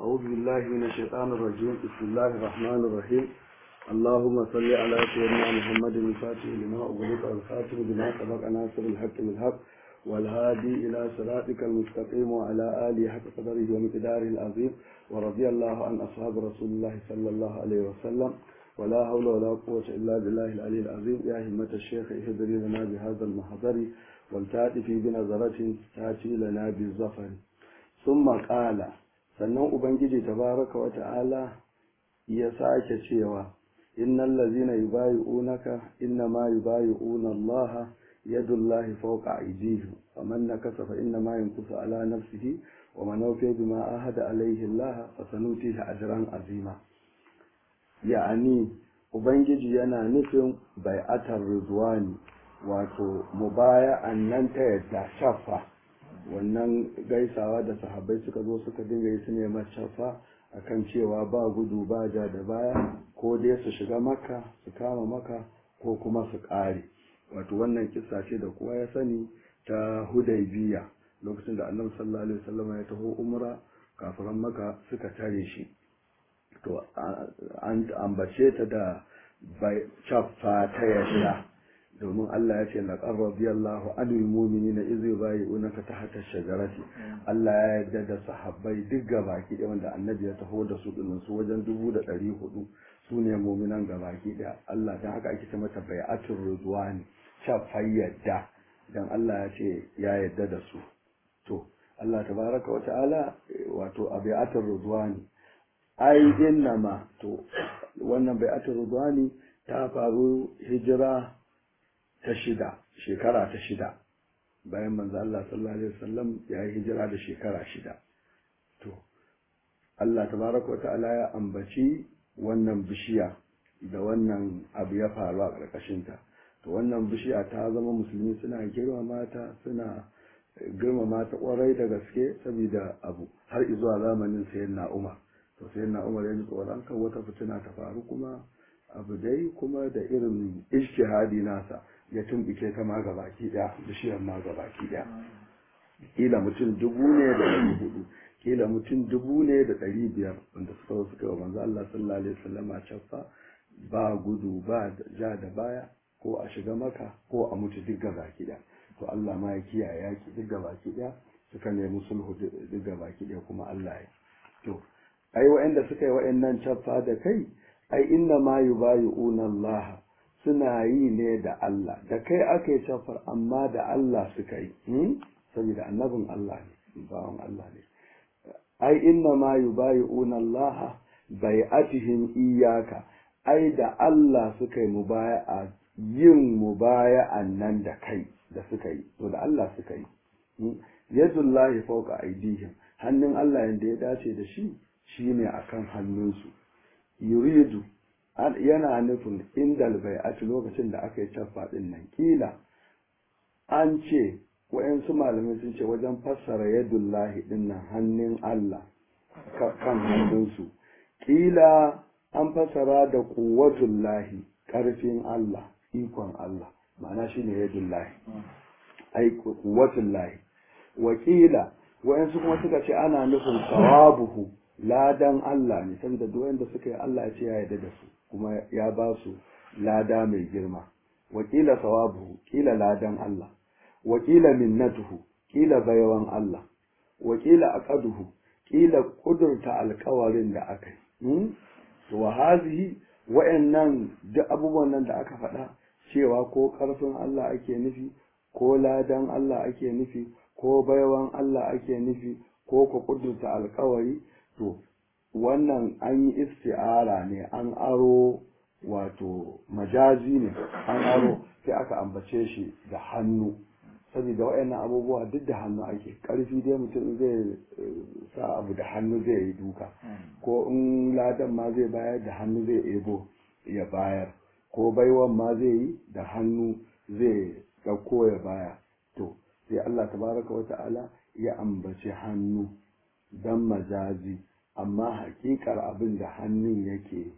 أعوذ بالله من الشيطان الرجيم بسم الله الرحمن الرحيم اللهم صل على سيدنا محمد الفاتح لما أغلق الخاتم بما سبق ناصر الحق بالحق والهادي إلى صراطك المستقيم وعلى آله حق قدره ومقداره العظيم ورضي الله عن أصحاب رسول الله صلى الله عليه وسلم ولا حول ولا قوة إلا بالله العلي العظيم يا همة الشيخ اهدري لنا بهذا المحضر والتأتي في بنظرة تأتي لنا بالظفر ثم قال sannan ubangiji tabaraka wa ta'ala ya sake cewa innal ladzina yubayi'unaka innama yubayi'una Allah yadullahi fawqa aydihim faman nakasa fa innama yankusu ala nafsihi wa man awfa bima ahada alayhi Allah fasanutihi ajran azima ya'ani ubangiji yana nufin bai'atar rizwani wato mubaya'an nan ta yadda shafa wannan gaisawa da sahabbai suka zo suka dinga yi su neman shafa akan cewa ba gudu ba ja da baya ko dai su shiga maka su kama maka ko kuma su ƙare wato wannan kisa ce da kowa ya sani ta hudaybiya lokacin da annabi sallallahu alaihi wasallam ya taho umra kafiran maka suka tare shi to an ambace ta da bai shafa ta yasha domin Allah ya ce laqad radiyallahu anil mu'minina idh yubayyi'unaka tahta ash-shajarati Allah ya yarda da sahabbai duk gabaki da wanda annabi ya taho da su din su wajen dubu da ɗari hudu su ne mu'minan gabaki da Allah dan haka ake ce mata bai'atul ridwani shafai yadda dan Allah ya ce ya yarda da su to Allah tabaraka wa ta'ala wato a bai'atul ridwani ai innama to wannan bai'atul ridwani ta faru hijira ta shida shekara ta shida bayan manzo Allah sallallahu alaihi wasallam ya yi hijira da shekara shida to Allah tabaraka wa ta'ala ya ambaci wannan bishiya da wannan abu ya faru a ƙarƙashin ta to wannan bishiya ta zama musulmi suna girmama ta suna girmama ta kwarai da gaske saboda abu har zuwa zamanin sayyidina Umar to sayyidina Umar ya ji tsoron kan wata fitina ta faru kuma abu dai kuma da irin ijtihadi nasa ya tumbike ta ma gabaki daya bishiyar ma gabaki daya kila mutum dubu ne da ɗari hudu kila mutum dubu ne da ɗari biyar wanda suka zo suka yi wa manzo Allah sallallahu alaihi wasallam a caffa ba gudu ba ja da baya ko a shiga maka ko a mutu duk gabaki daya to Allah ma ya kiyaye yaki duk gabaki daya suka nemi sulhu duk gabaki daya kuma Allah ya to ai wa'anda suka yi wa'annan caffa da kai ai inna ma yubayi'una Allah suna yi ne da Allah da kai aka yi shafar amma da Allah suka yi saboda annabin Allah ne bawan Allah ne ai inna ma yubayi'una Allah bai'atihim iyaka ai da Allah suka yi mubaya'a yin mubaya'an nan da kai da suka yi to da Allah suka yi yadullahi fawqa aydihim hannun Allah yanda ya dace da shi shine akan hannunsu yuridu yana nufin indal bai'ati lokacin da aka yi caffa din nan kila an ce wayansu malamai sun ce wajen fassara yadullahi din nan hannun Allah kan hannunsu kila an fassara da quwwatullahi karfin Allah ikon Allah ma'ana shine yadullahi ai quwwatullahi wakila wayansu kuma suka ce ana nufin sawabuhu ladan Allah ne saboda duk wanda suka yi Allah ya ce ya yarda da su kuma ya ba su lada mai girma wakila sawabuhu kila ladan Allah wakila minnatuhu kila bayawan Allah wakila aqaduhu kila kudurta alkawarin da aka yi to wa hazihi wa'annan duk abubuwan nan da aka faɗa cewa ko karfin Allah ake nufi ko ladan Allah ake nufi ko bayawan Allah ake nufi ko ku kudurta alkawari to wannan an yi isti'ara ne an aro wato majazi ne an aro sai aka ambace shi da hannu saboda waɗannan abubuwa duk da hannu ake ƙarfi dai mutum zai sa abu da hannu zai yi duka ko in ladan ma zai bayar da hannu zai ebo ya bayar ko baiwan ma zai yi da hannu zai ɗauko ya baya to sai Allah tabaraka wa ta'ala ya ambaci hannu dan majazi amma hakikar abin da hannun yake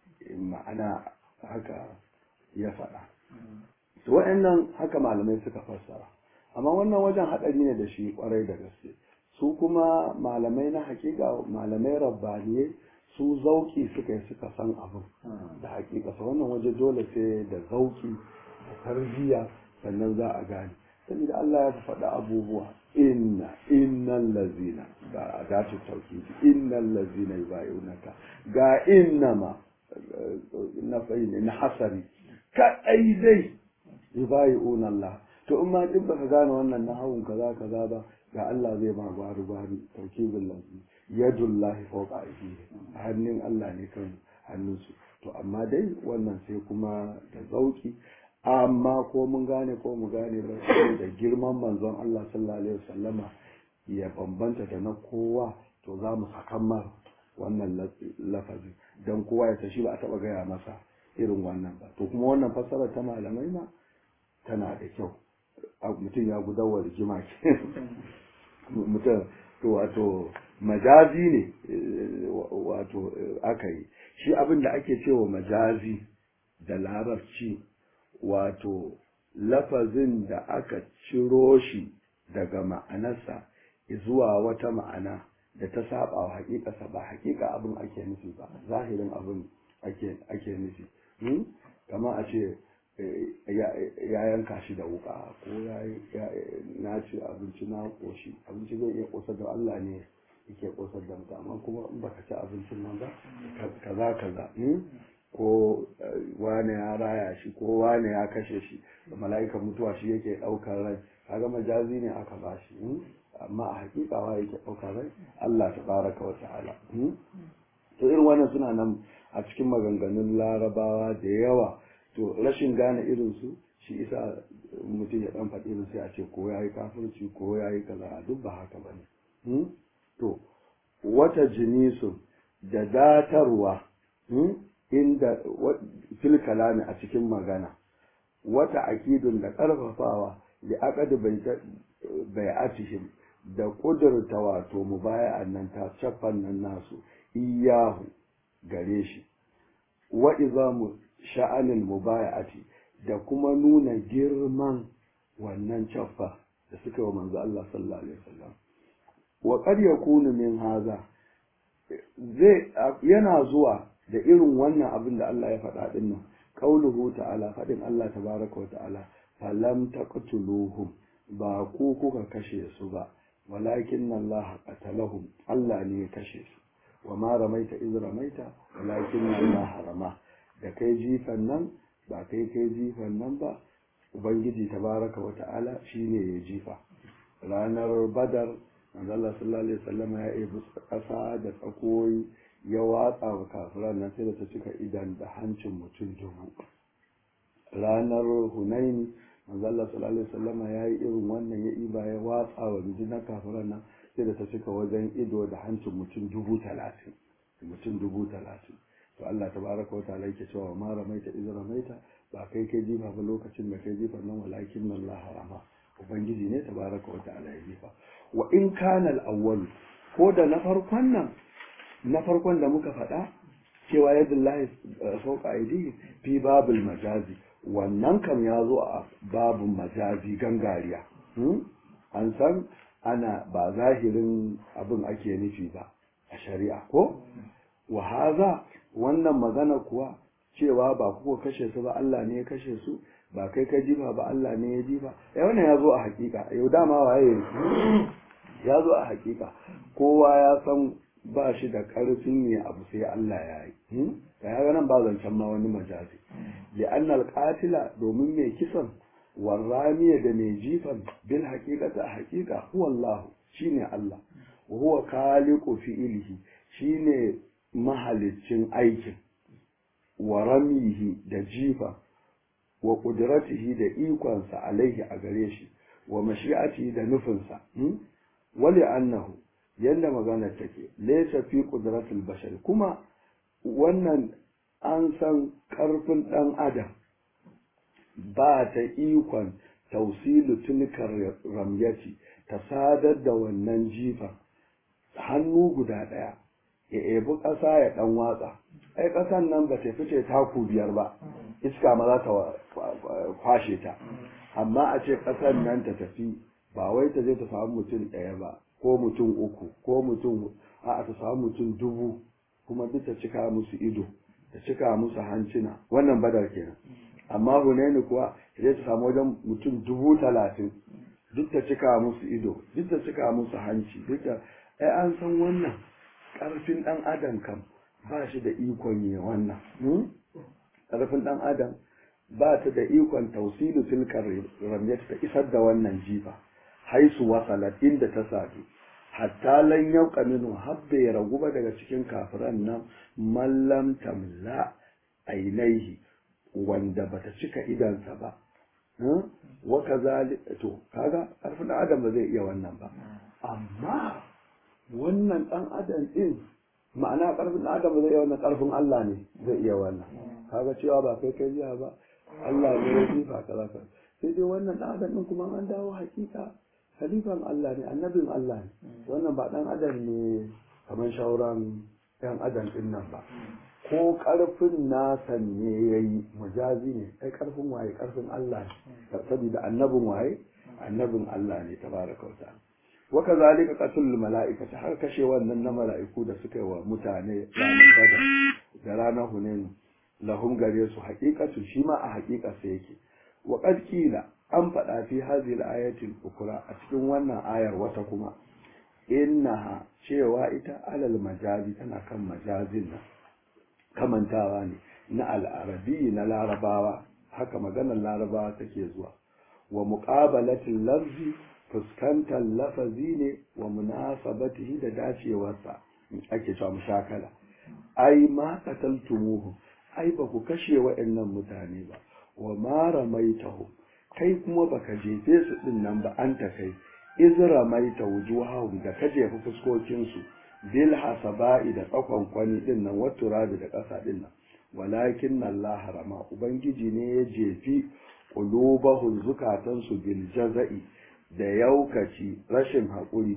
ma'ana haka ya faɗa to wa'annan haka malamai suka fassara amma wannan wajen haɗari ne da shi ƙwarai da gaske su kuma malamai na hakika malamai rabbaniye su zauki suka yi suka san abin da hakika su wannan waje dole sai da zauki da tarbiyya sannan za a gane saboda Allah ya faɗa abubuwa inna innal lazina ga adatu tauhidi innal lazina yubayunaka ga innama na fa'ini na hasari kaɗai dai yubayuna Allah to in ma duk baka gane wannan na hawun kaza kaza ba ga Allah zai ba gwaru gwaru tauhidul lazi yadullahi fawqa aydihi hannun Allah ne kan hannunsu to amma dai wannan sai kuma da zauki amma ko mun gane ko mu gane ba da girman manzon Allah sallallahu alaihi wasallama ya bambanta da na kowa to za mu sakan wannan lafazi don kowa ya tashi ba a taba gaya masa irin wannan ba to kuma wannan fassara ta malamai ma tana da kyau mutum ya gudawa rigima ke mutum to wato majazi ne wato aka yi shi abin da ake cewa majazi da larabci wato lafazin da aka ciro shi daga ma'anarsa zuwa wata ma'ana da ta saba wa hakikarsa ba hakika abin ake nufi ba zahirin abin ake nufi kama a ce ya yanka shi da wuka ko ya na ci abinci na koshi abinci zai iya kosar da Allah ne yake kosar da mutum amma kuma in baka ci abincin nan ba kaza kaza ko wane ya raya shi ko wane ya kashe shi da mala'ikan mutuwa shi yake ɗaukar rai kaga majazi ne aka ba shi amma a hakika wa yake ɗaukar rai Allah ta baraka wa ta'ala to irin wannan suna nan a cikin maganganun larabawa da yawa to rashin gane irin su shi isa mutum ya dan faɗi irin sai a ce ko yayi kafirci ko yayi kaza duk ba haka bane to wata jinisu da datarwa inda fil kalami a cikin magana wata akidun da ƙarfafawa da aqad bai'atihim da kudurta wato mubaya'an nan ta caffan nan nasu iyahu gare shi wa izamu sha'anil mubaya'ati da kuma nuna girman wannan caffa da suka wa manzo Allah sallallahu alaihi wasallam wa qad yakunu min haza zai yana zuwa da irin wannan abin da Allah ya faɗa din nan qauluhu ta'ala faɗin Allah tabaraka wa ta'ala falam taqtuluhum ba ku kuka kashe su ba walakin Allah qatalahum Allah ne ya kashe su wa ma ramaita iz ramaita walakin Allah harama da kai jifan nan ba kai kai jifan nan ba ubangiji tabaraka wa ta'ala shine ya jifa ranar badar manzo Allah sallallahu alaihi wasallam ya yi ƙasa da tsakoyi ya watsa wa kafiran nan sai da ta cika idan da hancin mutum dubu ranar hunaini manzo Allah sallallahu alaihi wasallam ya yi irin wannan ya iba ya watsa wa rundunar kafiran nan sai da ta cika wajen ido da hancin mutum dubu talatin mutum dubu talatin to Allah tabaraka wa ta'ala yake cewa ma ramaita iz ramaita ba kai kai jifa ba lokacin da kai jifa nan walakin Allah harama ubangiji ne tabaraka wa ta'ala ya jifa wa in kana al-awwal ko da na farkon nan na farkon da muka faɗa cewa yadullahi fawqa aidihi fi babul majazi wannan kam ya zo a babun majazi gangariya an san ana ba zahirin abin ake nufi ba a shari'a ko wa haza wannan magana kuwa cewa ba kuka kashe su ba Allah ne ya kashe su ba kai ka jifa ba Allah ne ya jifa eh wannan ya zo a hakika yau dama waye ya zo a hakika kowa ya san ba shi da karfin ne abu sai Allah ya yi ka ya nan ba zancen ma wani majazi li annal qatila domin mai kisan warramiya da mai jifan bil haqiqati a haqiqa huwa Allah shine Allah wa huwa khaliqu fi'lihi shine mahaliccin aikin wa ramihi da jifa wa ƙudratihi da ikonsa alaihi a gare shi wa mashi'atihi da nufinsa wali annahu yadda magana take laysa fi qudratil bashar kuma wannan an san ƙarfin ɗan adam ba ta ikon tausilu tunkar ramyati ta sadar da wannan jifa hannu guda ɗaya ya ebi ƙasa ya ɗan watsa ai ƙasan nan ba ta fice taku biyar ba iska ma za ta kwashe ta amma a ce ƙasan nan ta tafi ba wai ta je ta samu mutum ɗaya ba ko mutum uku ko mutum a ta samu mutum dubu kuma duk ta cika musu ido ta cika musu hancina wannan badar kenan amma hunaini kuwa sai ta samu wajen mutum dubu talatin duk ta cika musu ido duk ta cika musu hanci duk da ai an san wannan ƙarfin ɗan adam kam ba shi da ikon yi wannan ƙarfin ɗan adam ba ta da ikon tausilu tilkar ramyat ta isar da wannan jifa haisu wasalat inda ta sadu hatta lan yauka minu habbe ya ragu ba daga cikin kafiran nan mallam tamla ainihi wanda bata cika idansa ba wa kazali to kaga ƙarfin ɗan adam ba zai iya wannan ba amma wannan ɗan adam ɗin ma'ana ƙarfin ɗan adam ba zai iya wannan ƙarfin Allah ne zai iya wannan kaga cewa ba kai kai jiya ba Allah ne ya jifa kaza kaza sai dai wannan ɗan adam ɗin kuma an dawo hakika halifan Allah ne annabin Allah ne wannan ba ɗan adam ne kamar shauran ɗan adam ɗin nan ba ko ƙarfin nasa ne ya yi mujazi ne ai ƙarfin waye ƙarfin Allah ne saboda annabin waye annabin Allah ne tabaraka wa ta'ala wa kazalika qatlul mala'ikati har kashe wannan na mala'iku da suka yi wa mutane ranar badar da ranar hunain lahum gare su haqiqatu shi ma a haqiqa sai yake wa qad qila an faɗa fi hadhihi al-ayati ukra a cikin wannan ayar wata kuma innaha cewa ita alal majazi tana kan majazin nan kamantawa ne na al'arabi na larabawa haka maganar larabawa take zuwa wa muqabalatil lafzi fuskantar lafazi ne wa munasabatihi da dacewarsa ake cewa mushakala ai ma qataltumuhu ai ba ku kashe wa'annan mutane ba wa ma ramaitahu kai kuma baka jefe su din nan ba an ta kai iz ramaita wujuhahum da ka jefa fuskokin su bil hasaba'i da tsakon kwani din nan waturabi da ƙasa din nan walakin Allah harama ubangiji ne ya jefi qulubahum zukatansu bil jaza'i da yaukaci rashin haƙuri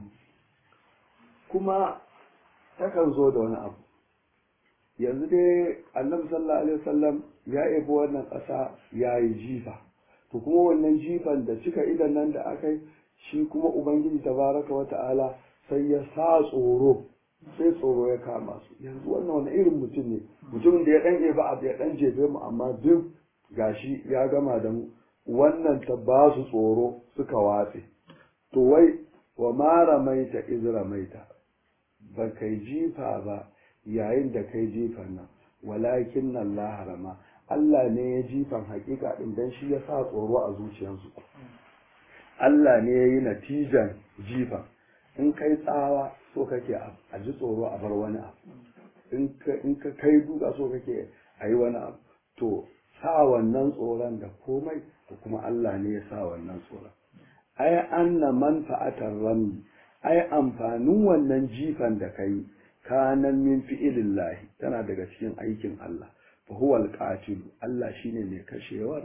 kuma takan zo da wani abu yanzu dai annabi sallallahu alaihi wasallam ya ebi wannan ƙasa ya yi jifa to kuma wannan jifan da cika idan nan da aka yi shi kuma ubangiji tabaraka wa ta'ala sai ya sa tsoro sai tsoro ya kama su yanzu wannan wani irin mutum ne mutumin da ya dan ebi abu ya dan jefe mu amma duk gashi ya gama da mu wannan ta ba su tsoro suka watse to wai wa ma ramaita iz ramaita ba kai jifa ba yayin da kai jifan nan walakin nan la harama Allah ne ya jifan hakika din dan shi ya sa tsoro a zuciyarsu Allah ne ya yi natijan jifan in kai tsawa so kake a ji tsoro a bar wani abu in ka kai duka so kake a yi wani abu to sa wannan tsoron da komai to kuma Allah ne ya sa wannan tsoron ai anna manfa'atar rami ai amfanin wannan jifan da kai kanan min fi'ilillahi tana daga cikin aikin Allah fa huwa alqatil Allah shine mai kashewar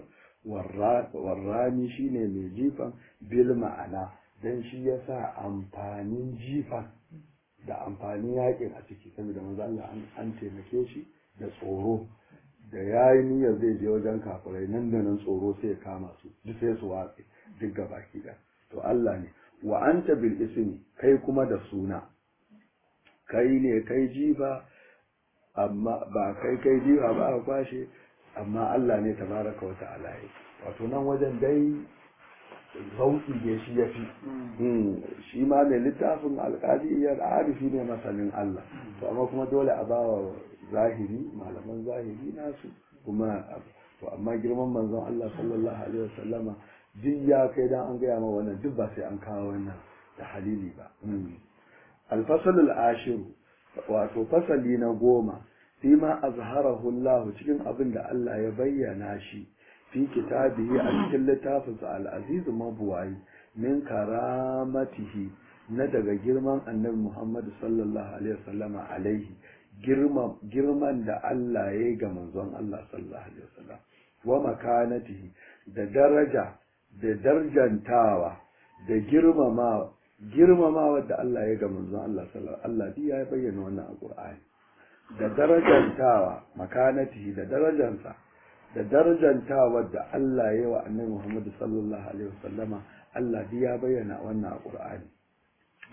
warrami shine mai jifan bil ma'ana dan shi yasa amfanin jifan da amfanin yakin a ciki saboda manzo Allah an taimake shi da tsoro da ya yi niyyar zai je wajen kafirai nan da nan tsoro sai ya kama su duk sai su watse duk gaba da to Allah ne wa anta bil ismi kai kuma da suna kai ne kai jifa amma ba kai kai jifa ba aka kwashe amma Allah ne tabaraka wa ta'ala yi wato nan wajen dai zauki ne shi ya fi shi ma mai littafin alƙaliyar arifi ne masanin Allah to amma kuma dole a bawa zahiri malaman zahiri nasu kuma to amma girman manzon Allah sallallahu alaihi wasallama duk ya kai dan an gaya ma wannan duk ba sai an kawo wannan da halili ba alfasalul ashiru wato fasali na goma fi ma azharahu Allah cikin abin da Allah ya bayyana shi fi kitabihi a cikin littafinsa al-aziz mabuwayi min karamatihi na daga girman annabi Muhammad sallallahu alaihi wasallama alaihi girman da Allah ya yi ga manzon Allah sallallahu alaihi wasallam wa makanatihi da daraja da darjantawa da girmamawa girmamawa da Allah ya ga manzon Allah sallallahu Allah ya bayyana wannan a Qur'ani da darajantawa makanatihi da darajansa da darajantawa da Allah ya yi wa annabi Muhammad sallallahu alaihi wasallama Allah ya bayyana wannan a Qur'ani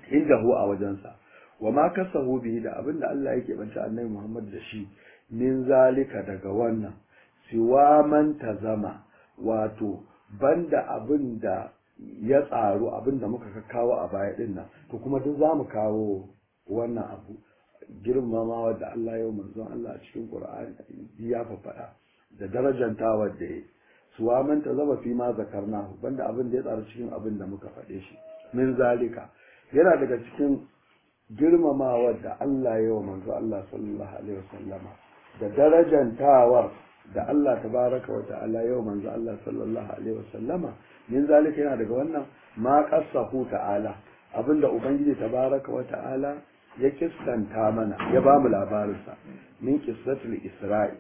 inda hu a wajensa wa ma kasahu bihi da abinda Allah yake banta annabi Muhammad da shi min zalika daga wannan siwa man tazama wato banda abinda ya tsaro abinda muka kawo a baya din nan to kuma duk zamu kawo wannan abu girmamawa da Allah yau manzon Allah a cikin Qur'ani ya faɗa da darajantawar da ya suwa man tazama fi ma zakarna banda abin da ya tsaro cikin abin da muka faɗe shi min zalika yana daga cikin girmamawar da Allah ya wa manzo Allah sallallahu alaihi wasallama da darajantawar da Allah tabaraka wa ta'ala ya wa manzo Allah sallallahu alaihi wasallama min zalika yana daga wannan ma qassahu ta'ala abinda ubangiji tabaraka wa ta'ala ya kissanta mana ya ba mu labarinsa min qissatul isra'i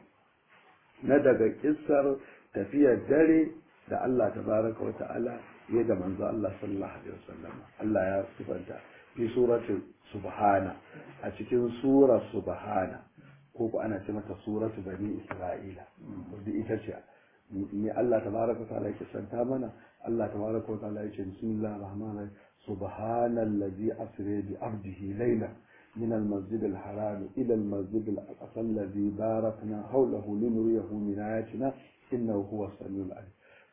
na daga kissar tafiyar dare da Allah tabaraka wa ta'ala ya da manzo Allah sallallahu alaihi wasallam Allah ya sifanta fi suratul subhana a cikin surar subhana ko ko ana ce mata suratu bani isra'ila wadda ita ce ne Allah tabaraka wa ta'ala yake santa mana Allah tabaraka wa ta'ala yake bismillahir rahmanir rahim subhanallazi asra bi abdihi layla من المسجد الحرام إلى المسجد الأقصى الذي باركنا حوله لنريه من آياتنا إنه هو السميع العليم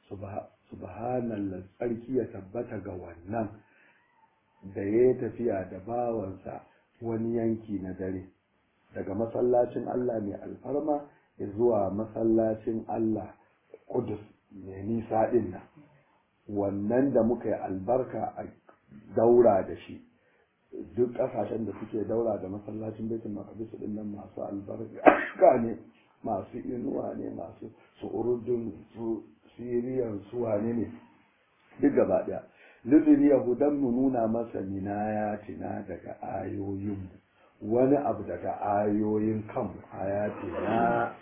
سبحان الله tsarki ya tabbata ga wannan da ya tafiya da bawansa wani yanki na dare daga masallacin Allah mai alfarma zuwa masallacin Allah Kudus mai nisa din nan wannan da muka yi albarka a daura da shi duk kasashen da suke daura da masallacin baitul maqdis din nan masu albarka ne masu inuwa ne masu su urdun su siriyan su wane ne duk gaba daya lullubi yahudan mu nuna masa minayatina daga ayoyin wani abu daga ayoyin kan ayatina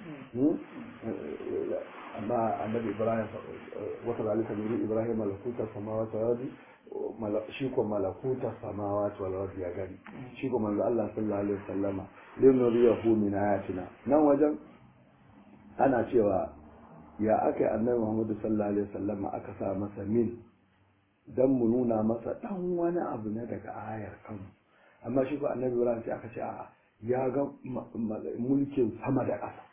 amma annabi ibrahim wata zalika nuri ibrahim malakutar samawati wal ardi shi ko malakuta samawati wal ardi ya gani shi ko manzo Allah sallallahu alaihi wasallama lin nuriyahu min ayatina nan wajen ana cewa ya aka annabi Muhammad sallallahu alaihi wasallama aka sa masa min dan mu nuna masa dan wani abu ne daga ayar kanmu amma shi ko annabi Ibrahim sai aka ce a ya ga mulkin sama da ƙasa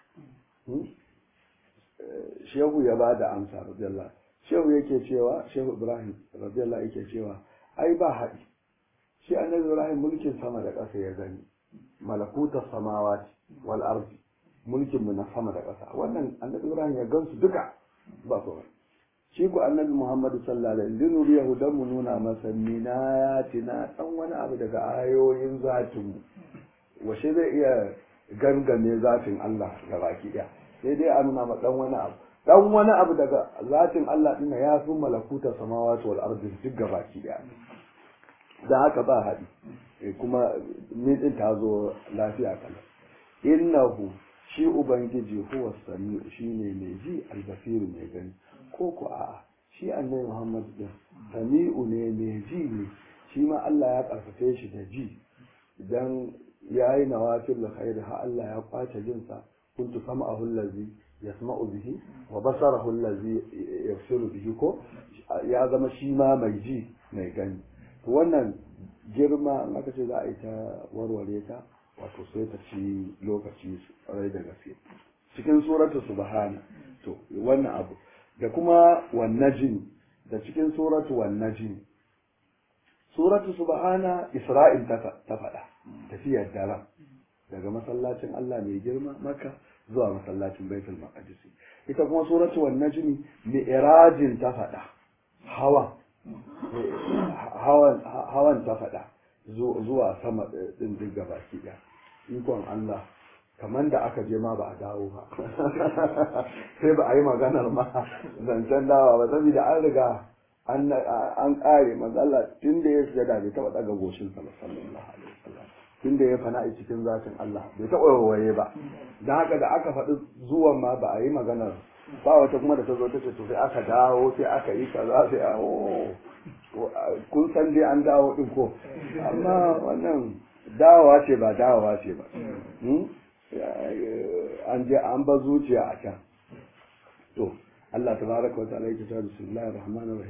shehu ya ba da amsa radiyallahu shehu yake cewa shehu ibrahim radiyallahu yake cewa ai ba haɗi shi annabi ibrahim mulkin sama da ƙasa ya gani malakutar samawati wal ardi mulkin mu na sama da ƙasa wannan annabi ibrahim ya gansu duka ba su shi ko annabi muhammadu sallallahu alaihi wasallam linuriyahu dan mu nuna masa minayatina dan wani abu daga ayoyin zatin mu washe zai iya gangame zatin Allah ga baki ɗaya sai dai a nuna ma dan wani abu dan wani abu daga zatin Allah ɗin ya fi malakutar samawati wal ardi duk gabaki daya dan haka ba haɗi kuma ni din ta zo lafiya kala innahu shi ubangiji huwa sami'u shine mai ji albasiru mai gani ko ko a'a shi annabi Muhammad din sami'u ne mai ji ne shi ma Allah ya karfafe shi da ji idan yayi nawafil khair ha Allah ya kwace jinsa kuntu sam'ahu allazi yasma'u bihi wa basarahu allazi yabsiru bihi ko ya zama shi ma mai ji mai gani to wannan girma in aka ce za a yi ta warware ta wato sai ta ci lokaci rai da gaske cikin suratu subhana to wannan abu da kuma wannajin da cikin suratu wannajin suratu subhana isra'il ta faɗa tafiyar daren daga masallacin Allah mai girma maka zuwa masallacin baitul maqdis ita kuma suratu wan najmi mi'rajin ta fada hawan hawan hawan ta fada zuwa sama din duk gabaki da ikon Allah kamar da aka je ma ba a dawo ba sai ba a yi maganar ma zancen dawa ba saboda an riga an kare manzala tun da ya sujada bai taba daga goshin sa sallallahu alaihi wasallam tun da ya fana a cikin zatin Allah bai taɓa waye ba don haka da aka faɗi zuwan ma ba a yi maganar ba wata kuma da ta zo ta ce to sai aka dawo sai aka yi kaza sai a kun san dai an dawo din ko amma wannan dawowa ce ba dawowa ce ba an je an ba zuciya a can to Allah tabaraka wa ta'ala yake cewa bismillahir rahmanir rahim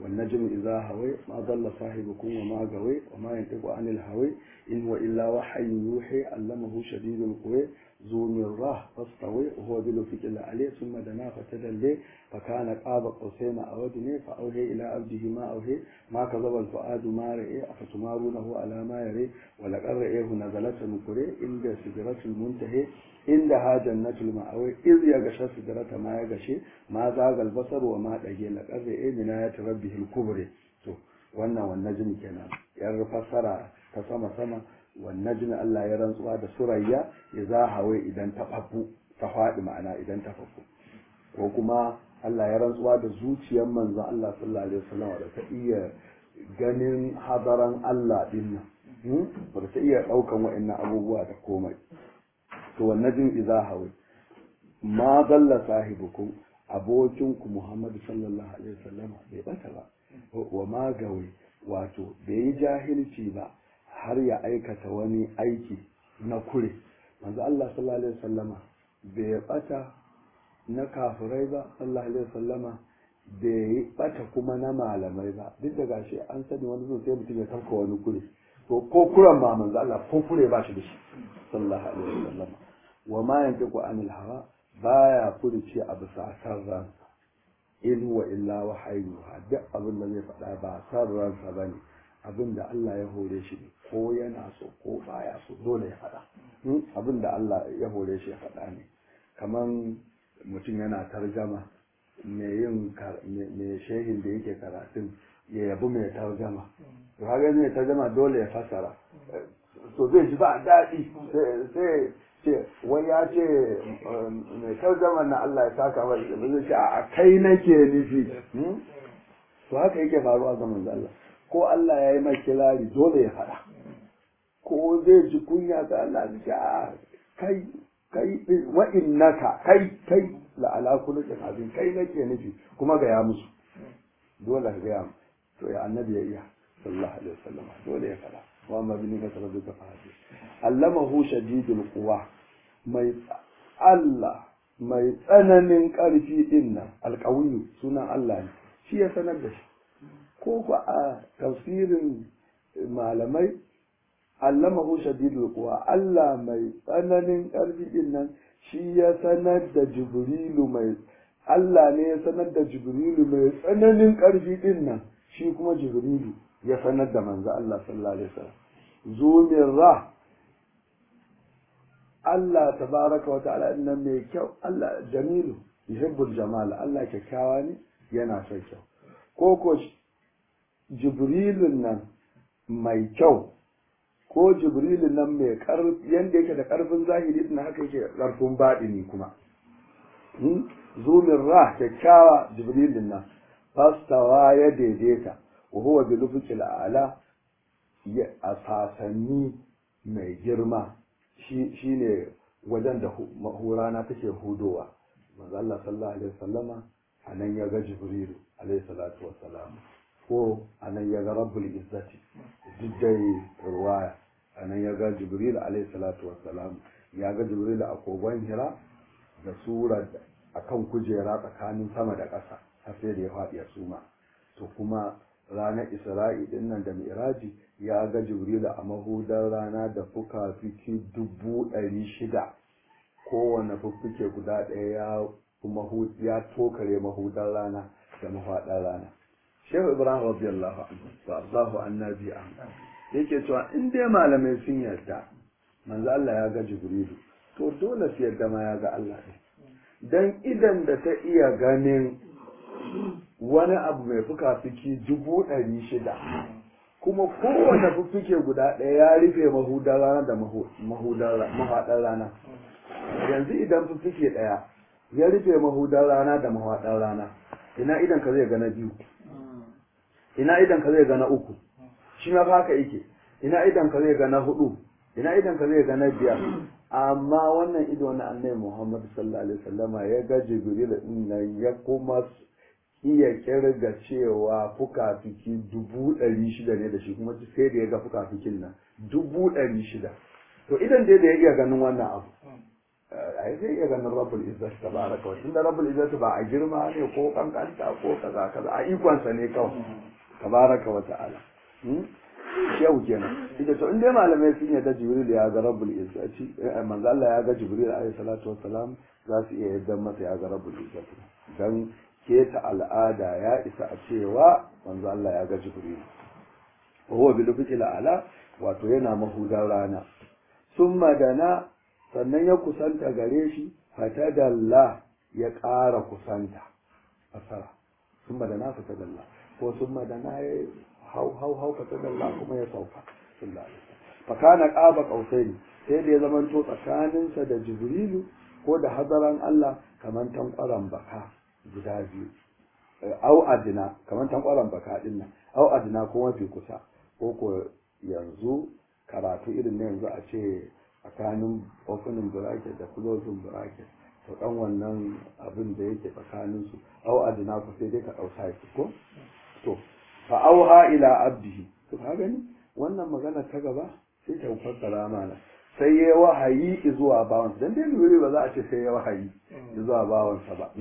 والنجم إذا هوي ما ضل صاحبكم وما غوي وما ينطق عن الهوي إن هو إلا وحي يوحي علمه شديد القوى ذو مرة فاستوي وهو بالأفق العلي ثم دنا فتدلي فكان قاب قوسين أو أدنى فأوهي إلى عبده ما أوهي ما كذب الفؤاد ما رئي أفتمارونه على ما يري ولقد رئيه نزلة نكري عند سدرة المنتهي عندها جنة المأوي إذ يغشى سدرة ما يغشي ما زاغ البصر وما دغي لقد رئي من آيات ربه الكبرى to wannan wannan jin kenan yar fassara ta sama sama wannan jin Allah ya rantsuwa da surayya ya za hawe idan ta fafu ta faɗi ma'ana idan ta fafu ko kuma Allah ya rantsuwa da zuciyar manzon Allah sallallahu alaihi wasallam da ta iya ganin hadaran Allah din nan ba ta iya daukan wa'annan abubuwa da komai to wannan jin idza hawe ma dalla sahibukum abokinku Muhammadu sallallahu alaihi wasallam bai bata ba wa magawe wato bai yi jahilci ba har ya aikata wani aiki na kure manzo Allah sallallahu alaihi wasallama bai bata na kafirai ba sallallahu alaihi wasallama bai bata kuma na malamai ba duk da gashi an sani wani zo sai mutum ya tafka wani kure to ko kuran ba manzo Allah ko kure ba shi da shi sallallahu alaihi wasallama wa ma yantiqu anil hawa baya furuci a bisa san ransa in huwa illa wahayu duk abin da zai faɗa ba san ransa ba ne abin da Allah ya hore shi ne ko yana so ko baya so dole ya faɗa abin da Allah ya hore shi ya faɗa ne kaman mutum yana tarjama mai yin mai shehin da yake karatun ya yabi mai tarjama to haka mai tarjama dole ya fasara to zai ji ba daɗi sai ce wai ya ce mai tarjama na Allah ya saka wa da zai ce a kai nake nufi to haka yake faruwa zaman Allah ko Allah ya yi mai kirari dole ya faɗa ko zai ji kunya ga Allah ya ce a kai kai wa innaka kai kai la ala kulli abin kai nake nufi kuma ga ya musu dole ga ya to ya annabi ya iya sallallahu alaihi wasallam dole ya faɗa wa amma bi ni'mati rabbika fa hadith allamahu shadidul quwa mai Allah mai tsananin ƙarfi din nan alƙawiyu sunan Allah ne shi ya sanar da shi ko ku a tafsirin malamai allamahu shadidul quwa Allah mai tsananin ƙarfi din nan shi ya sanar da jibrilu mai Allah ne ya sanar da jibrilu mai tsananin ƙarfi din nan shi kuma jibrilu ya sanar da manzo Allah sallallahu alaihi wasallam zumin ra Allah tabaraka wa ta'ala innan mai kyau Allah jamilu yuhibbul jamal Allah kyakkyawa ne yana son kyau ko ko jibrilun nan mai kyau ko jibrilun nan mai karfi yanda yake da karfin zahiri din haka yake karfin baɗini kuma zumin ra kyakkyawa jibrilun nan fastawa ya daidaita wa huwa bi lufuqil a'la a sasanni mai girma shi ne wajen da mahurana take hudowa manzo Allah sallallahu alaihi wasallama anan ya ga jibrilu alaihi salatu wassalam ko anan ya ga rabbul izzati duk dai ruwaya anan ya ga jibrilu alaihi salatu wassalam ya ga jibrilu a kogon hira da sura akan kujera tsakanin sama da ƙasa har sai da ya faɗi ya suma to kuma ranar isra'i din nan da miraji ya ga jibrilu a mahudar rana da fuka-fiki dubu ɗari shida kowane fuffuke guda ɗaya ya ya tokare mahudar rana da mafaɗar rana shehu ibrahim radiyallahu anhu wa allahu annabi an yake cewa in dai malamai sun yarda manzo Allah ya ga jibrilu to dole su yarda ma ya ga Allah ne dan idan da ta iya ganin wani abu mai fuka-fiki dubu ɗari shida kuma kowane fuffuke guda ɗaya ya rufe mahudar rana da mahaɗar rana yanzu idan fuffuke ɗaya ya rufe mahudar rana da mahaɗar rana ina idan ka zai gana biyu ina idan ka zai gana uku shi ma haka yake ina idan ka zai gana hudu ina idan ka zai gana biyar amma wannan ido na annabi Muhammad sallallahu alaihi wasallama ya ga Jibril din nan ya kuma iya kirga cewa fuka-fiki dubu ɗari shida ne da shi kuma sai da ya ga fuka-fikin nan dubu ɗari shida to idan dai da ya iya ganin wannan abu ai zai iya ganin rabbul izzati tabaraka wa tunda rabbul izzati ba a girma ne ko kankanta ko kaza kaza a ikonsa ne kawai tabaraka wa ta'ala yau kenan ita to inda malamai sun yadda jibril ya ga rabbul izzati manzo Allah ya ga jibril alayhi salatu wassalam za su iya yadda masa ya ga rabbul izzati dan keta al'ada ya isa a cewa manzo Allah ya ga jibril wa huwa bil fitil ala wato yana mahudan rana summa dana sannan ya kusanta gare shi fatadalla ya ƙara kusanta asara summa dana fatadalla ko summa dana ya hau hau hau fatadalla kuma ya sauka sallallahu alaihi wasallam fa kana qaba qausaini sai da ya zamanto tsakaninsa da jibrilu ko da hadaran Allah kaman tankwaran baka guda biyu au adina kaman tankwaran baka din nan au adina ko mafi kusa ko ko yanzu karatu irin na yanzu a ce tsakanin opening bracket da closing bracket to dan wannan abin da yake tsakanin su au adina ku sai dai ka dauka shi ko to fa auha ila abdihi to ka gani wannan magana ta gaba sai ta fassara mana sai ya wahayi zuwa bawansa dan dai lura ba za a ce sai ya wahayi zuwa bawansa ba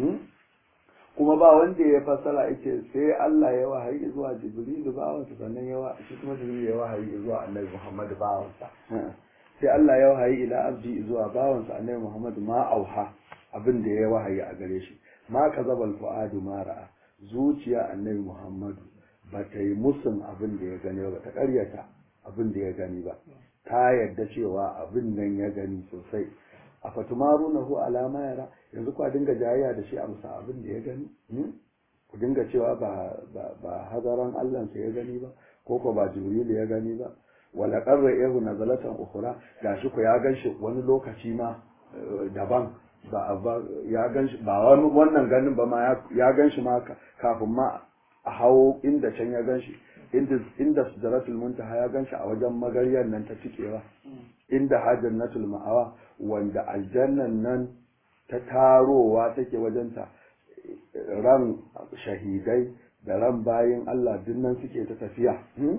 kuma ba wanda ya fassara yake sai Allah ya wahayi zuwa Jibril bawansa sannan ya shi kuma Jibril ya wahayi zuwa Annabi Muhammad bawansa sai Allah ya wahayi ila abdi zuwa bawansa Annabi Muhammad ma auha abin da ya wahayi a gare shi ma kazabal fuadu ma ra'a zuciya Annabi Muhammad ba ta yi musun abin da ya gani ba ta karyata abin da ya gani ba ta yadda cewa abin nan ya gani sosai a fatumarunahu alama yara yanzu ku dinga jayayya da shi a musa abin da ya gani ku dinga cewa ba ba hadaran Allah ya gani ba ko ko ba Jibril ya gani ba wala qarra yahu nazalatan ukhra gashi ku ya ganshi wani lokaci ma daban ba ya ganshi ba wannan ganin ba ma ya ganshi ma kafin ma a hawo inda can ya ganshi inda inda sidratul muntaha ya ganshi a wajen magaryar nan ta cikewa inda hajjannatul ma'awa wanda aljannan nan ta tarowa take wajenta ran shahidai da ran bayin Allah dinnan suke ta tafiya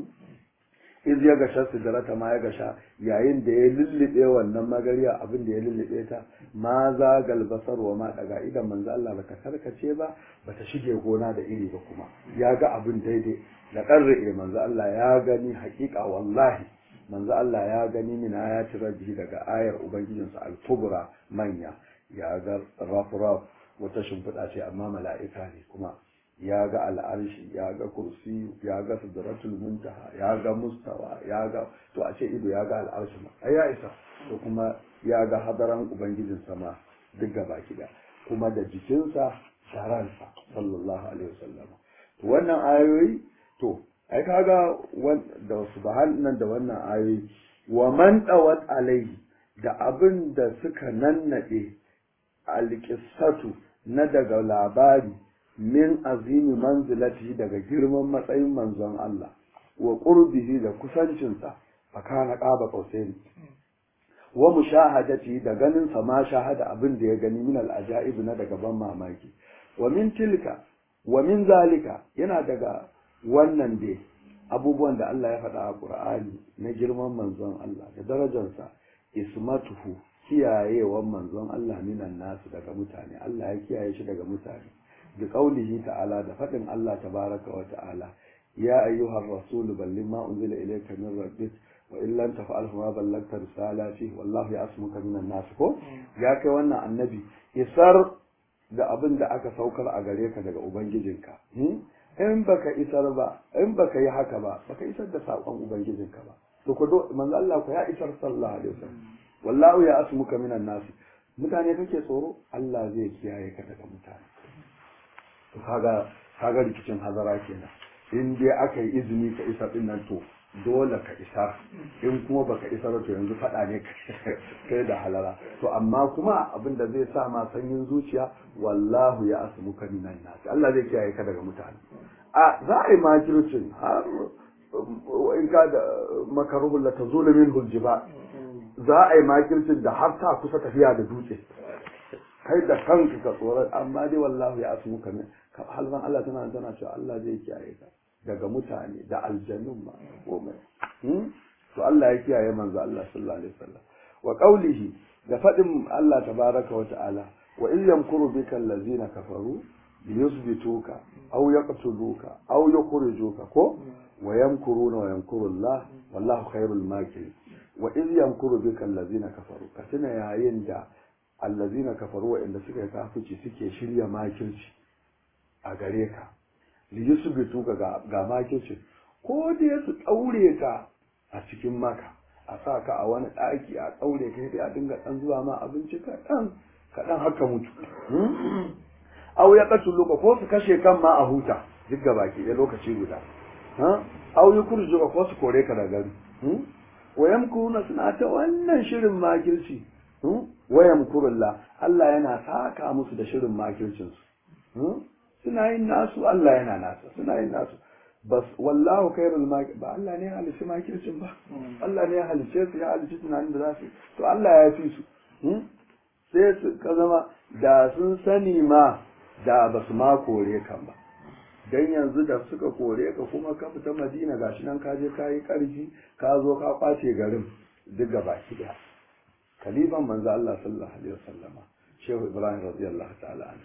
iz ya gasha sidrata ma ya gasha yayin da ya lullube wannan magariya abin da ya lullube ta ma za galbasar wa ma daga idan manzo Allah bata karkace ba bata shige gona da iri ba kuma ya ga abin daidai da qarre manzo Allah ya gani hakika wallahi manzo Allah ya gani min ayati rabbi daga ayar ubangijinsa al-kubra manya ya ga rafraf wata shimfiɗa ce amma mala'ika ne kuma ya ga al'arshi ya ga kursi ya ga sidratul muntaha ya ga mustawa ya ga to a ce ido ya ga al'arshi ma ai ya isa to kuma ya ga hadaran ubangijin sama duk gaba kida kuma da jikinsa sharansa sallallahu alaihi wasallam to wannan ayoyi to ai kaga da subhanan da wannan ayoyi wa man dawat alaihi da abin da suka nannade alqissatu na daga labari min azimi manzilati daga girman matsayin manzon Allah wa qurbihi da kusancinsa fakana qaba qausaini wa mushahadati da ganin sa ma shahada abin da ya gani min al-ajaib na daga ban mamaki wa min tilka wa min zalika yana daga wannan dai abubuwan da Allah ya faɗa a Qur'ani na girman manzon Allah da darajarsa ismatuhu kiyayewan manzon Allah minan nasu daga mutane Allah ya kiyaye shi daga mutane bi qaulihi ta'ala da faɗin Allah tabaraka wa ta'ala ya ayyuhar rasul balligh ma unzila ilayka min rabbik wa in lam taf'al ma ballagta risalati wallahu ya'smuka minan nas ko ya kai wannan annabi isar da abin da aka saukar a gare ka daga ubangijinka in baka isar ba in baka yi haka ba baka isar da sakon ubangijinka ba to ko manzo Allah ko ya isar sallallahu alaihi wasallam wallahu ya asmuka minan nas mutane kake tsoro Allah zai kiyaye ka daga mutane to kaga kaga rikicin hazara kenan in dai aka yi izini ka isar din nan to dole ka isar in kuma baka isar to yanzu faɗa ne kai da halala to amma kuma abin da zai sa ma sanyin zuciya wallahu ya asmuka minan nas Allah zai kiyaye ka daga mutane a za a yi makircin har in ka da makaruhun la tazulu min huljiba za a yi makircin da har ta kusa tafiya da dutse kai da kanka ka tsoron amma dai wallahu ya asmuka min halban Allah tana tana cewa Allah zai kiyaye ka daga mutane da aljannun ma komai to Allah ya kiyaye manzo Allah sallallahu alaihi wasallam wa qawlihi da fadin Allah tabaraka wa ta'ala wa in yamkuru bika allazina kafaru liyusbituka aw yaqtuluka aw yukhrijuka ko wa yamkuruna wa yamkuru Allah wallahu khairul makirin wa in yamkuru bika allazina kafaru ka tuna yayin da allazina kafaru wa inda suka kafici suke shirya makirci a gare ka liyusbituka ga ga makirci ko dai su daure ka a cikin maka a sa ka a wani ɗaki a ɗaure ka sai a dinga ɗan zuwa ma abinci kaɗan kaɗan haka mutu au ya ƙasu luka ko su kashe kan ma a huta duk ga baki ɗaya lokaci guda au yi kurju ko su kore ka da gari wayan kuruna suna ta wannan shirin makirci wayan kurulla Allah yana saka musu da shirin makircinsu suna yin nasu Allah yana nasa suna yin nasu bas wallahu khairul makir ba Allah ne ya halice makircin ba Allah ne ya halice su ya halice tunanin da za su to Allah ya fi su sai su ka zama da sun sani ma da ba su ma kore kan ba dan yanzu da suka kore ka kuma ka fita Madina gashi nan ka je ka yi karfi ka zo ka kwace garin duk gaba ki daya kalifan manzo Allah sallallahu alaihi wasallama Shehu Ibrahim radiyallahu ta'ala anhu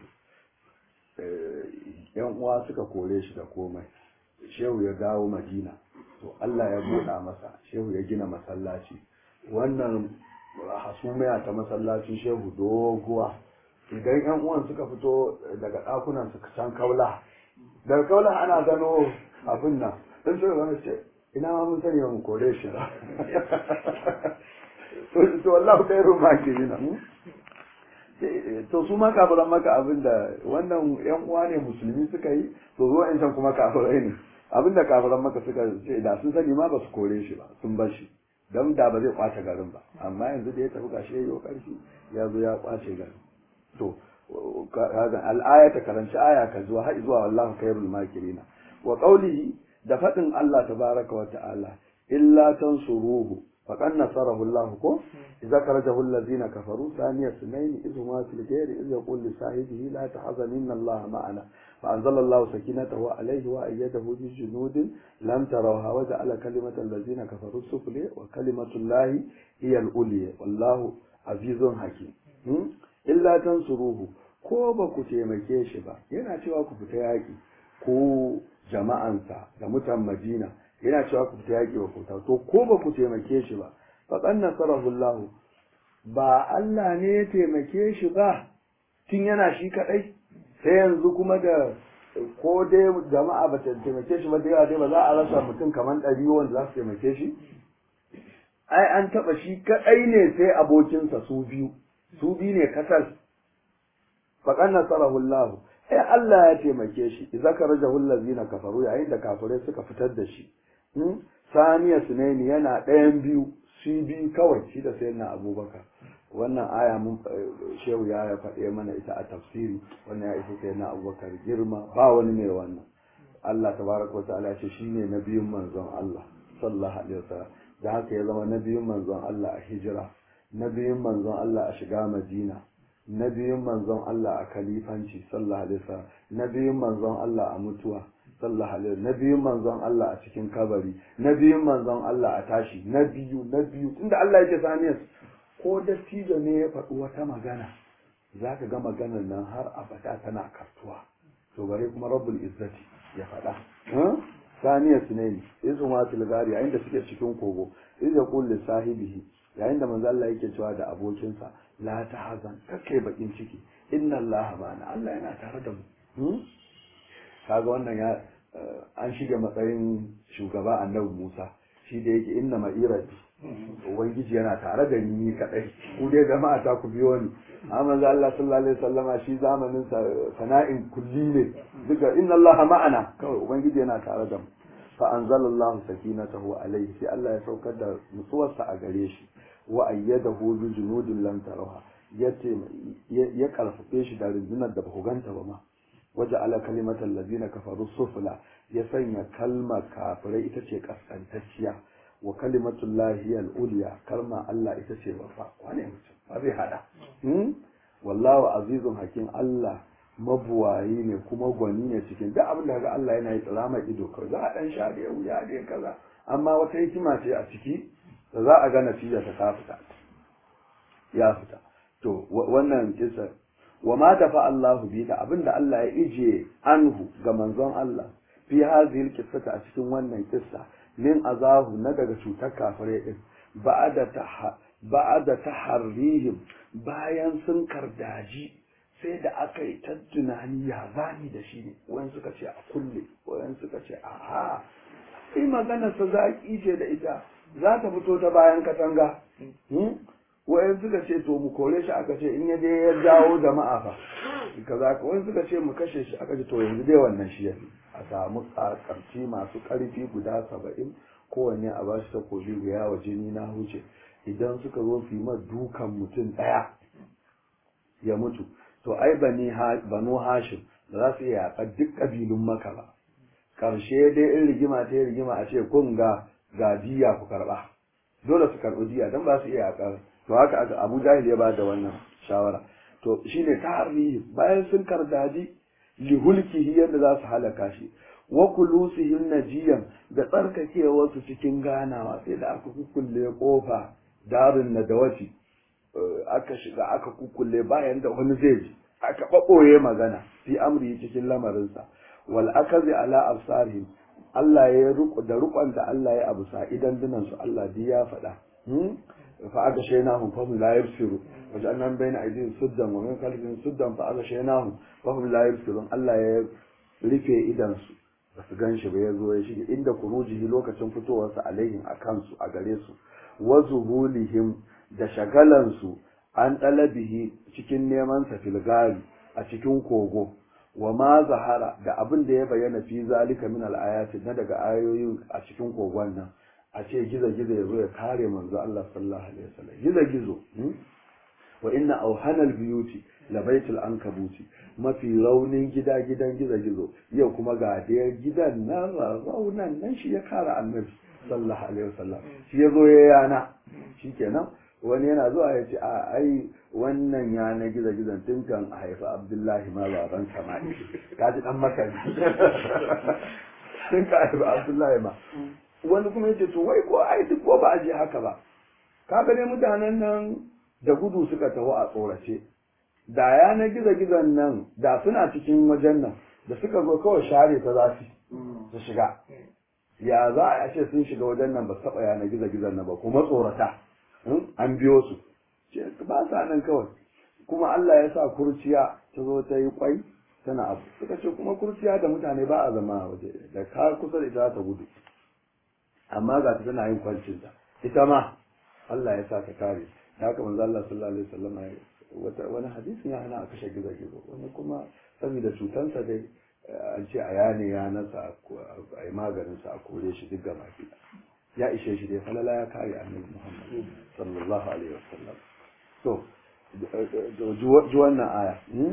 yan uwa suka kore shi da komai shehu ya dawo madina to Allah ya buɗa masa shehu ya gina masallaci wannan hasumiya ta masallacin shehu doguwa idan yan uwan suka fito daga ɗakunan su can kaula daga kaula ana gano abin nan dan shehu ya ce ina ma mun sani mu kore shi ba to wallahi khairu makirina to su ma kafiran maka abin da wannan yan uwa ne musulmi suka yi to zo in can kuma kafirai ne abin da kafiran maka suka ce da sun sani ma ba su kore shi ba sun bar shi don da ba zai kwace garin ba amma yanzu da ya tafi gashi ya yi karfi ya zo ya kwace garin to al'aya ta karanci aya ka zuwa har zuwa wallahu khairul makirina wa qawlihi da fadin Allah tabaraka wa ta'ala illa tansuruhu فقد نصره الله كو إذا خرجه الذين كفروا ثاني اثنين إذ هما في الغير إذ يقول لصاحبه لا تحزن إن الله معنا فأنزل الله سكينته عليه وأيده بجنود لم تروها وجعل كلمة الذين كفروا السفلى وكلمة الله هي العليا والله عزيز حكيم إلا تنصروه ko ba ku taimake shi ba yana cewa ku fita yaƙi ko jama'ansa da mutan Madina yana cewa ku fita yaƙi wa kuta to ko ba ku taimake shi ba faqad nasarahu Allah ba Allah ne ya taimake shi ba tun yana shi kadai sai yanzu kuma da ko dai jama'a ba ta taimake shi ba da yawa dai ba za a rasa mutum kamar ɗari wanda za su taimake shi ai an taɓa shi kadai ne sai abokinsa su biyu su biyu ne kasal faqad nasarahu Allah ai Allah ya taimake shi idza karajahu allazina kafaru yayin da kafirai suka fitar da shi saniya sunaini yana ɗayan biyu shi biyu kawai shi da sayyidina abubakar wannan aya mun shehu ya faɗe mana ita a tafsiri wannan ya isa sayyidina abubakar girma ba wani mai wannan Allah tabaraka wa ta'ala ce shine nabiyun manzon Allah sallallahu alaihi wasallam da haka ya zama nabiyun manzon Allah a hijira nabiyun manzon Allah a shiga Madina nabiyun manzon Allah a kalifanci sallallahu alaihi wasallam nabiyun manzon Allah a mutuwa sallallahu alaihi na biyun manzon Allah a cikin kabari na biyun manzon Allah a tashi na biyu na biyu tunda Allah yake saniyar ko dattijo ne ya faɗi wata magana za ka ga maganar nan har abada tana kartuwa to bare kuma rabbul izzati ya faɗa saniyar su ne izu ma tilgari yayin da suke cikin kogo iz ya kulli sahibihi yayin da manzo Allah yake cewa da abokinsa la tahzan kake bakin ciki inna Allah ma'ana Allah yana tare da mu kaga wannan ya an shiga matsayin shugaba annabi Musa shi da yake inna ma'irati ubangiji yana tare da ni kadai ku dai jama'a ta ku biyo ni amma manzo Allah sallallahu alaihi wasallama shi zamanin sa sana'in kulli ne duka inna Allah ma'ana kawai ubangiji yana tare da mu fa anzalallahu sakinatahu alaihi sai Allah ya saukar da nutsuwarsa a gare shi wa ayyadahu bi junudin lam tarawha ya karfafe shi da rundunar da ba ku ganta ba ma waje ala kalimatar lazina kafaru sufula ya sanya kalma kafirai ita ce kaskantacciya wa kalimatun lahiyar uliya kalma Allah ita ce babba wane mutum ba zai hada wallahu azizun hakim Allah mabuwayi ne kuma gwani ne cikin duk abin da ga Allah yana yi tsirama ido kawai za a dan sha da wuya da kaza amma wata hikima ce a ciki da za a ga natija ta ta fita ya fita to wannan kisa wa ma dafa Allahu bi da abinda Allah ya ije anhu ga manzon Allah fi hadhihi alqissata a cikin wannan kissa min azahu na daga cutar kafirai din ba'da ta ba'da taharrihim bayan sun kardaji sai da aka yi ta tunani ya zani da shi ne wayan suka ce a kulle wayan suka ce a ha sai magana sa zaki ce da ita za ta fito ta bayan katanga wayan suka ce to mu kore shi aka ce in ya je ya jawo jama'a fa kaza ka wayan suka ce mu kashe shi aka ce to yanzu dai wannan shi yafi a samu karci masu karfi guda saba'in kowanne a bashi takobi guya wa jini na huce idan suka zo su yi ma dukan mutum ɗaya ya mutu to ai bani banu hashim ba za su iya yaƙar duk ƙabilun maka ba ƙarshe dai in rigima ta rigima a ce kun ga ga diya ku karɓa dole su karɓi diya don ba su iya yaƙar to haka aka abu jahil ya ba da wannan shawara to shine tarihi bayan sun kardaji lihulkihi yadda za su halaka shi wa kulusihim najiyan da tsarkakewarsu cikin ganawa sai da aka kukkulle kofa darin nadawati aka shiga aka kukkulle bayan da wani zai ji aka ɓaɓɓoye magana fi amri cikin lamarinsa wal akazi ala absarihim Allah ya ruku da rukon da Allah ya abu sa idan dinan su Allah duk ya faɗa fa aka shaynahum fa hum la yabsiru wa ja'alna bayna aydihim suddan wa min khalfihim suddan fa aka shaynahum fa hum la yabsirun Allah ya rufe idan su ba su gan shi ba ya zo ya shige inda kurujihi lokacin fitowarsa alaihim a kansu a gare su wa zuhulihim da shagalansu an ɗalabihi cikin neman sa filgari a cikin kogo wa ma zahara da abin da ya bayyana fi zalika min al-ayati na daga ayoyin a cikin kogon nan a ce gizo gizo ya zo ya kare manzo Allah sallallahu alaihi wasallam gizo gizo wa inna awhanal biyuti la baitul ankabuti mafi raunin gida gidan gizo gizo yau kuma ga da gidan nan raunan nan shi ya kare annabi sallallahu alaihi wasallam shi ya zo ya yana shikenan wani yana zuwa ya ce a ai wannan ya na gizo gizon tun kan a haifi abdullahi ma baban sama'i ka ji dan makari tun ka haifi abdullahi ma wani kuma yace to wai ko ai duk ko ba a je haka ba ka ga dai mutanen nan da gudu suka taho a tsorace da ya na gizo gizon nan da suna cikin wajen nan da suka zo kawai share ta zafi su shiga ya za a ce sun shiga wajen nan ba su taɓa yana gizo gizon nan ba kuma tsorata an biyo su ba sa nan kawai kuma Allah ya sa kurciya ta zo ta yi kwai tana abu suka ce kuma kurciya da mutane ba a zama a waje da ka kusa da ita ta gudu amma ga ta tana yin kwancinta ita ma Allah ya sa ta kare da haka manzo Allah sallallahu alaihi wasallam wata wani hadisin ya hana a kashe gizo gizo wani kuma saboda cutansa dai an ce a yane ya nasa a yi maganinsa a kore shi duk gaba ya ishe shi dai falala ya kare annabi Muhammad sallallahu alaihi wasallam to ji wannan aya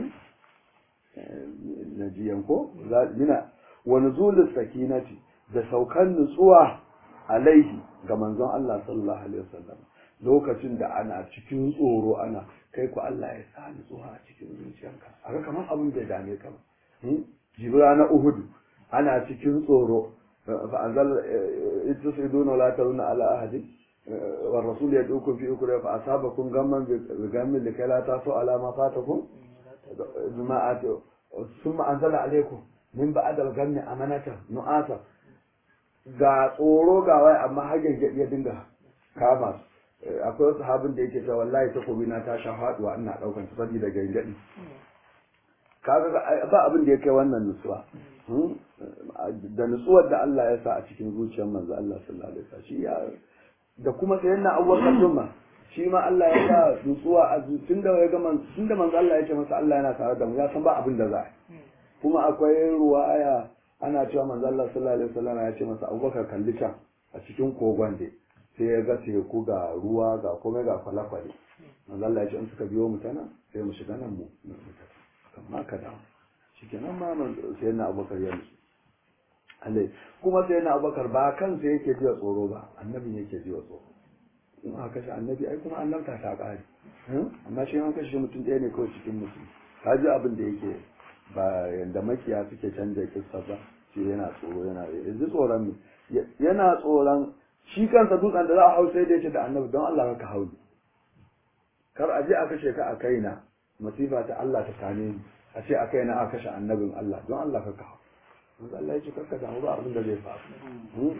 na jiyan ko mina wa nuzulus sakinati da saukan nutsuwa alaihi ga manzon Allah sallallahu alaihi wasallam lokacin da ana cikin tsoro ana kai ku Allah ya sa nutsuwa a cikin zuciyarka aka kamar abin bai dame ka ba jibra na Uhud ana cikin tsoro فأنزل إذ تصعدون ولا ترون على أحد والرسول يدعوكم في أخرى فأصابكم غما بغم لكي لا تأسوا على ما فاتكم بما آتوا ثم أنزل عليكم من بعد الغم أمانة نؤاسا ga tsoro ga wai amma hagen ya dinga kama su akwai wasu habin da yake cewa wallahi takobi na ta sha faduwa ina daukan ta saboda gangadi kaga ba abin da ya kai wannan nutsuwa da nutsuwar da Allah ya sa a cikin zuciyar manzo Allah sallallahu alaihi wasallam shi ya da kuma sai yana abubakar dumma shi ma Allah ya sa nutsuwa a tun da ya ga tun da manzo Allah ya ce masa Allah yana tare da mu ya san ba abin da za a kuma akwai ruwaya ana cewa manzo Allah sallallahu alaihi wasallam ya ce masa Abubakar kalli can a cikin kogon da sai ya ga teku ga ruwa ga komai ga kwale-kwale manzo Allah ya ce in suka biyo mu tana sai mu shiga nan mu amma ka dawo shikenan ma sai na Abubakar ya nutsu Allah kuma sai na Abubakar ba kansa yake jiwa tsoro ba annabi yake jiwa tsoro in aka kashe annabi ai kuma annabta ta kare amma shi an kashe mutum ɗaya ne kawai cikin mutum ka ji abin da yake ba yanda makiya suke canja kissa ba shi yana tsoro yana yanzu tsoron ne yana tsoron shi kansa dutsen da za a hau sai da yace da annabi don Allah ka hau kar a je a kashe ka a kaina masifa ta Allah ta same ni a ce a kaina a kashe annabin Allah don Allah ka kawo manzo Allah ya ce karka damu ba abin da zai faru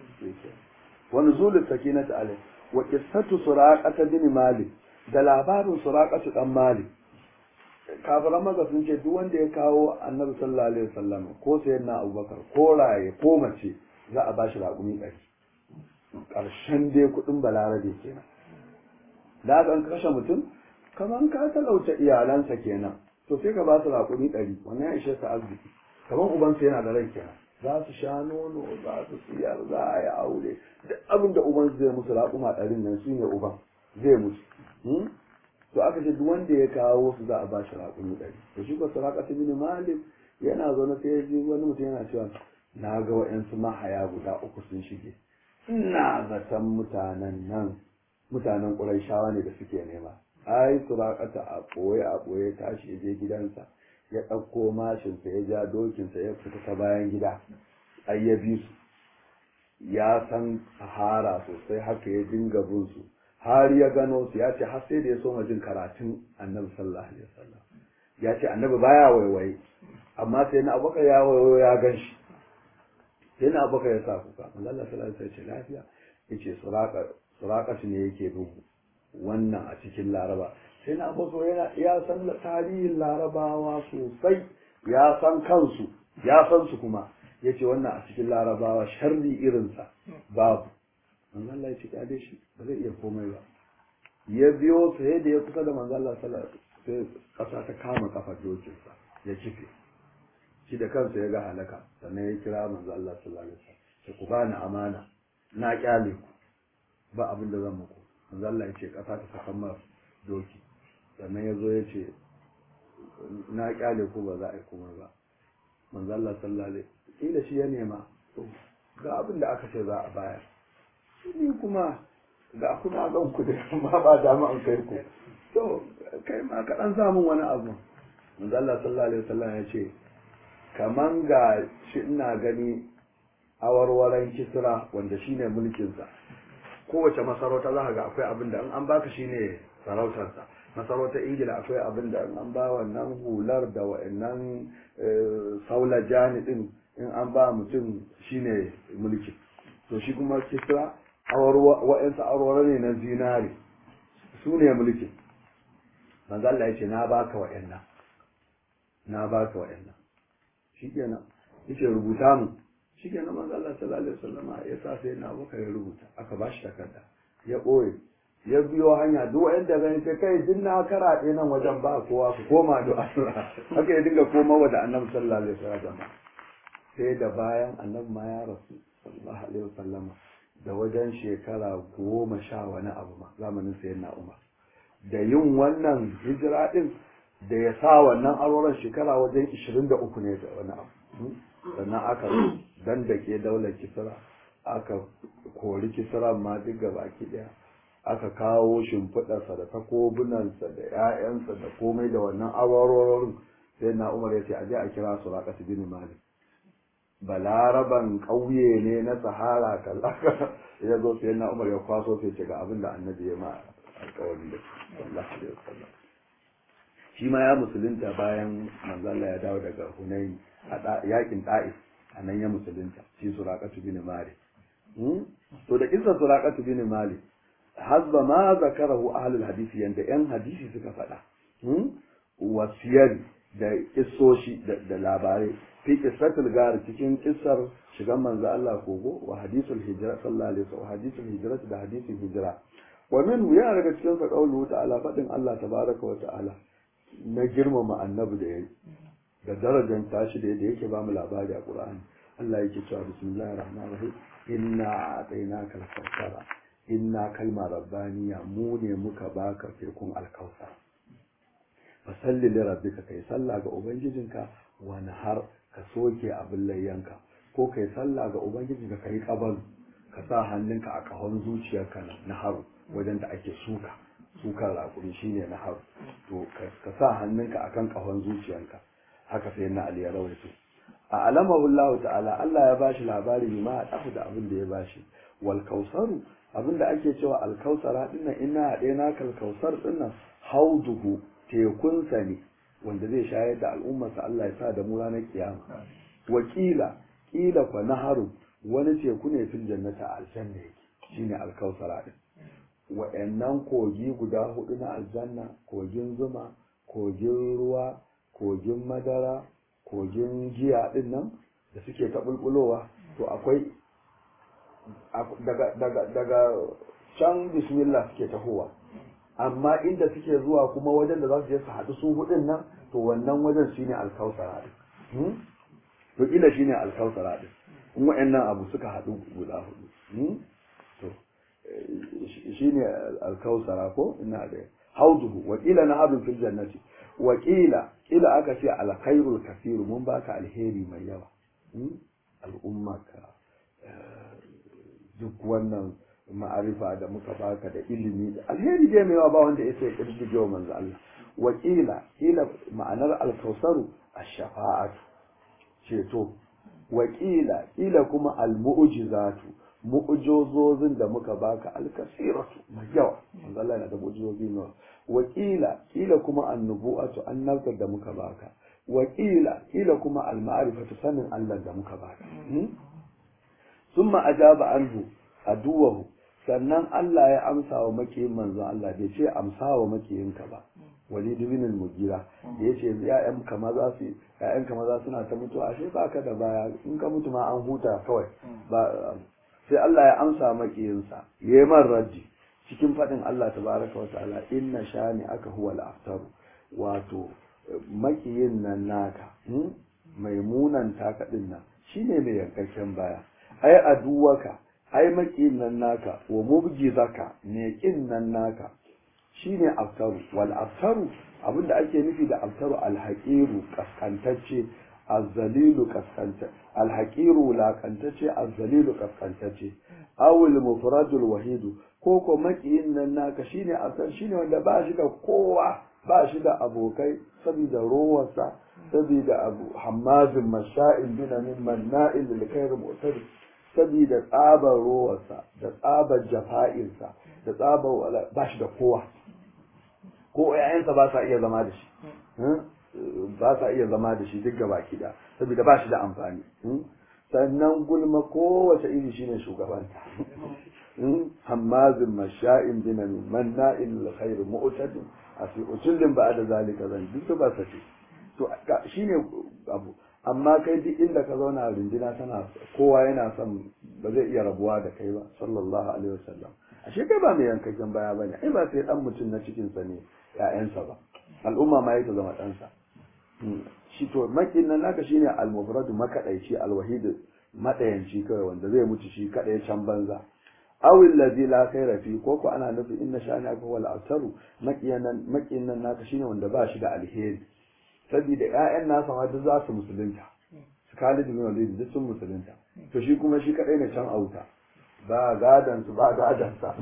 wa nuzul sakinata alai wa qissatu suraqata bin malik da labarin suraqatu dan malik kafiran maza sun ce duk wanda ya kawo annabi sallallahu alaihi wasallam ko sayyidina abubakar ko raye ko mace za a bashi raƙumi ɗari ƙarshen dai kuɗin balarabe kenan da aka kashe mutum kaman ka talauta iyalansa kenan to sai ka ba su raƙumi ɗari wannan ya ishe ka arziki kaman ubansa yana da rai kenan za su sha nono za su siyar za a yi aure duk abin da uban zai musu raƙuma ɗarin nan shine uban zai musu to aka ce duk wanda ya kawo su za a ba shi raƙumi ɗari to shi ko saraka ta bin malik yana zaune sai ya ji wani mutum yana cewa na ga wa'yansu mahaya guda uku sun shige ina zaton mutanen nan mutanen ƙurayshawa ne da suke nema ai surakata a ɓoye a ɓoye tashi ya je gidansa ya ɗauko mashinsa ya ja dokinsa ya fita ta bayan gida ai ya bi su ya san sahara sosai haka ya dinga bin su har ya gano su ya ce har sai da ya soma jin karatun annabi sallallahu alaihi wasallam ya ce annabi baya waiwaye amma sai na abubakar ya waiwayo ya gan shi sai na abubakar ya sa kuka Allah sallallahu alaihi wasallam ce lafiya yace suraka suraka ne yake bin wannan a cikin laraba sai na abubakar yana ya san tarihin larabawa sosai ya san kansu ya san su kuma yace wannan a cikin larabawa sharri irinsa babu manzo Allah ya ce kyale shi ba zai iya komai ba ya biyo sai da ya kusa da manzo Allah sallallahu alaihi sai kasa ta kama kafar dokinsa ya kife shi da kansa ya ga halaka sannan ya kira manzo Allah sallallahu alaihi wasallam sai ku bani amana na kyale ku ba abin da zan muku manzo Allah ya ce kasa ta saka mar doki sannan ya zo ya ce na kyale ku ba za a yi komai ba manzo Allah sallallahu alaihi wasallam shi ya nema to ga abin da aka ce za a bayar ni kuma da kuna zan ku da amma ba dama an kai ku to kai ma ka dan samun wani abu manzo Allah sallallahu alaihi wasallam ya ce kaman ga shi ina gani awarwaran kisra wanda shine mulkin sa kowace masarauta za ga akwai abin da in an baka shine sarautar sa masarautar ingila akwai abin da in an ba wannan hular da wa'annan saula jani din in an ba mutum shine mulki to shi kuma kisra wa'yansu aurora ne na zinari su ne mulkin manzo Allah ya ce na baka wa'yannan na baka wa'yannan shikenan yace rubuta mu shikenan manzo Allah sallallahu alaihi wasallam ya sa sai na baka ya rubuta aka bashi takarda ya boye ya biyo hanya duk wanda gani sai kai din na karaɗe nan wajen ba kowa ku koma da Allah haka ya dinga komawa da Annabi sallallahu alaihi wasallam sai da bayan Annabi ma ya rasu sallallahu alaihi wasallam da wajen shekara goma sha wani abu ma zamanin sayan na umar da yin wannan hijira din da ya sa wannan auroren shekara wajen ishirin da uku ne da wani abu sannan aka dan da ke daular kisra aka kori kisra ma duk baki daya aka kawo shimfiɗarsa da takobunansa da 'ya'yansa da komai da wannan aurorin sai na umar ya ce a je a kira su raƙasa bin malik balaraban ƙauye ne na sahara kallaka ya zo sai na umar ya kwaso sai ce ga abin da annabi ya ma alƙawari da sallallahu alaihi wasallam shi ma ya musulunta bayan manzalla ya dawo daga hunain a yakin ta'if a nan ya musulunta shi suraqatu bin malik to da kissa suraqatu bin malik hasba ma zakarahu ahlul hadisi yanda yan hadisi suka faɗa wasiyar da kissoshi da labarai fi qissatul gar cikin kissar shigan manzo Allah kogo wa hadisul hijra sallallahu alaihi wasallam hadisul hijra da hadisin hijra wa min ya daga cikin sa qaulu ta'ala fadin Allah tabaraka wa ta'ala na girmama annabi da yayi da darajar tashi da yake ba mu labari a Qur'ani Allah yake cewa bismillahir rahmanir rahim inna a'tainaka al-kawthara inna kalma rabbaniya mu ne muka baka tekun alkausar fasalli li rabbika kai sallah ga ubangijinka wani har ka soke abin layyanka ko kai sallah ga ubangijinka kai kabal ka sa hannunka a kahon zuciyarka na haru wajen da ake suka sukar rakuri shine na haru to ka sa hannunka akan kahon zuciyarka haka sai na ali ya rawaito a alamahu Allah ta'ala Allah ya bashi labari ne ma a da abin da ya bashi wal kausaru abinda ake cewa alkausara dinnan ina haɗe na kalkausar dinnan hauduhu tekunsa ne wanda zai shayar da al'ummarsa Allah ya sa da mu ranar kiyama wakila kila kwa naharu wani teku ne fil jannata aljanna yake shine alkausara din wa'annan kogi guda hudu na aljanna kogin zuma kogin ruwa kogin madara kogin giya din nan da suke ta bulbulowa to akwai daga daga daga can bismillah suke tahowa amma inda suke zuwa kuma wajen da za su je su haɗu su hudun nan to wannan wajen shine alkausara din to kila shine alkausara din in wa'annan abu suka haɗu guda hudu to shine alkausara ko ina da hauduhu wa kila na hadun fil jannati wa kila kila aka ce alkhairul kasiru mun baka alheri mai yawa al'ummaka duk wannan ma'arifa da muka baka da ilimi da alheri dai mai yawa ba wanda ya sai kirkige wa manzo Allah wa kila kila ma'anar alkausaru ash-shafa'atu ceto wa kila kila kuma al-mu'jizatu mu'jizozin da muka baka al-kasiratu mai yawa manzo Allah yana da mu'jizozi ne wa kila kila kuma an-nubu'atu annabtar da muka baka wa kila kila kuma al-ma'rifatu sanin Allah da muka baka summa ajaba anhu aduwahu sannan Allah ya amsa wa makiyin manzon Allah bai ce amsa wa makiyinka ba walid bin al-mugira da yace ya'yan kama za su ya'yan kama za suna ta mutuwa ashe baka da baya in ka mutu ma an huta kawai ba sai Allah ya amsa makiyinsa yayi man raddi cikin fadin Allah tabaraka wa ta'ala inna shani aka huwal aftaru wato makiyin nan naka mai munan taka din nan shine mai yankakken baya ai aduwaka ai makiyin nan naka wa mubgizaka ne kin nan naka shine aftaru wal aftaru abinda ake nufi da aftaru alhaqiru kaskantacce azzalilu kaskanta alhaqiru lakantacce azzalilu kaskantacce awul mufradul wahidu ko ko makiyin nan naka shine aftar shine wanda ba shi da kowa ba shi da abokai saboda rowarsa saboda abu hammazin masha'in binamin manna'in lil khair mu'tadi saboda tsabar rowarsa da tsabar jafa'insa da tsabar ba shi da kowa ko ‘ya'yansa ba sa iya zama da shi ba sa iya zama da shi duk gaba kida saboda ba shi da amfani sannan gulma kowace iri shine shugabanta hammazin masha'in binami manna'in alkhair mu'tadin asi utullin ba da zalika zan duk ba sa ce to shine abu amma kai duk inda ka zauna rundina tana kowa yana son ba zai iya rabuwa da kai ba sallallahu alaihi wasallam ashe kai ba mai yankakken baya bane ai ba sai dan mutum na cikin sa ne ƴaƴansa ba al'umma ma yake zama ɗansa shi to makin nan naka shine al-mufradu makadaici al-wahid madayanci kawai wanda zai mutu shi kadai can banza awil ladhi la khayra fi ko ko ana nufi inna shani aka wal asaru makiyan makin nan naka shine wanda ba shi da alheri saboda ƴaƴan nasa ma duk za su musulunta su Khalid bin Walid duk sun musulunta to shi kuma shi kadai ne can auta ba gadan su ba gadan sa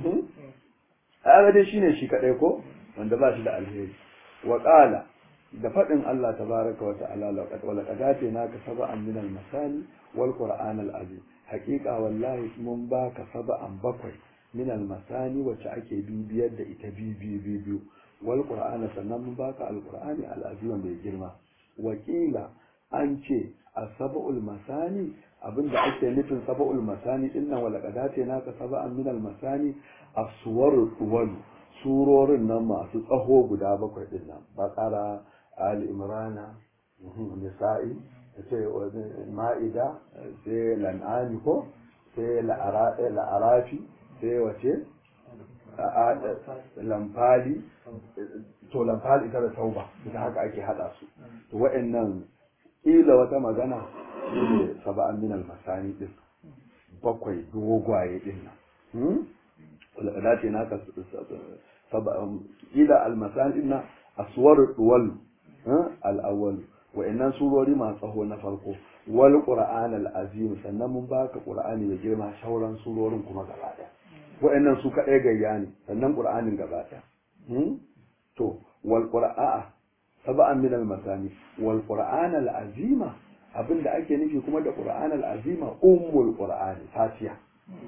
a dai shine shi kadai ko wanda ba shi da alheri wa qala da fadin Allah tabaraka wa ta'ala laqad wa laqad atinaka sab'an min al-masani wal qur'an al-azim haqiqa wallahi mun baka sab'an bakwai min al-masani wacce ake bibiyar da ita bibi biyu wal qur'ana sannan mun baka al-qur'ani al-azim mai girma wakila an ce asab'ul masani abinda ake nufin sab'ul masani dinnan wala qadate naka sab'an min al-masani as-suwarul tuwal surorin nan masu tsaho guda bakwai din nan baqara ali imrana nisa'i sai ma'ida sai lan'ani ko sai la'arafi sai wace lamfali to lamfali ita da tauba ita haka ake hada su to wa'annan kila wata magana shine saba'an min al-masani din bakwai dogwaye din nan wala da ce naka saba'an kila al-masani din aswar duwal al-awwal wa'annan surori masu tsaho na farko wal qur'an al-azim sannan mun baka qur'ani da girma shauran surorin kuma gaba daya wa'annan su kadai gayya ne sannan qur'anin gaba daya to wal qur'a sab'an min al-masani wal qur'an al-azima abinda ake nufi kuma da qur'an al-azima ummul qur'ani fatiha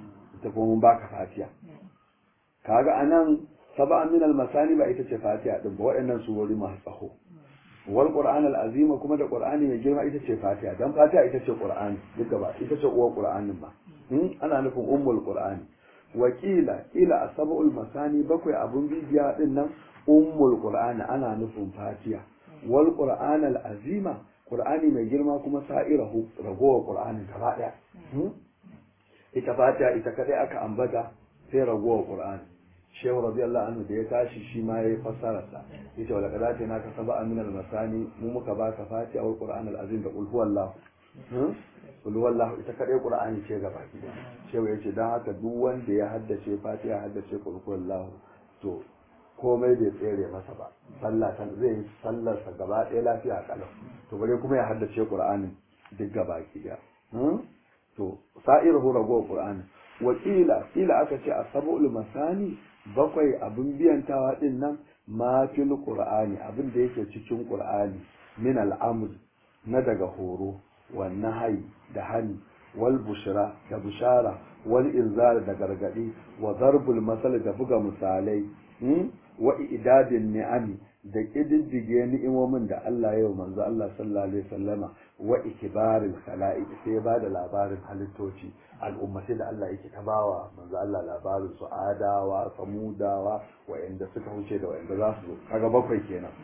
ita kuma mun baka fatiha kaga anan sab'a min al-masani ba ita ce fatiha din ba waɗannan surori masu tsaho wal qur'an al-azima kuma da qur'ani mai girma ita ce fatiha dan fatiha ita ce qur'ani duk gaba ita ce uwar qur'anin ba ana nufin ummul qur'ani wakila ila asabul masani bakwai abun bibiya din nan ummul qur'ani ana nufin fatiha wal qur'an al azima qur'ani mai girma kuma sa'irahu ragowar qur'ani gaba daya ita fatiha ita kadai aka ambata sai ragowar qur'ani shehu radiyallahu anhu da ya tashi shi ma yayi fassarar sa yace wala kadati naka sab'a min al masani mu muka baka fatiha wal qur'an al azim da qul huwallahu kul wallahu ita kadai qur'ani ce gaba shehu yace dan haka duk wanda ya haddace fatiha haddace kul wallahu to komai bai tsere masa ba sallah ta zai yi sallar sa gaba ɗaya lafiya kalau to bare kuma ya haddace qur'ani duk gaba ki to sa'iruhu rago qur'ani wa qila qila aka ce asabul masani bakwai abin biyantawa din nan ma fil qur'ani abin da yake cikin qur'ani min al'amr na daga horo والنهي da hani wal bushra da bushara wal inzar da gargadi wa darbul masal da buga misalai wa idadin ni'ami da kididdige ni'imomin da Allah ya manzo Allah sallallahu alaihi wasallama wa ikbaril khala'iq sai ba da labarin halittoci al'ummatai da Allah yake tabawa manzo Allah labarin su adawa samudawa wa'anda suka huce da wa'anda za su zo kaga bakwai kenan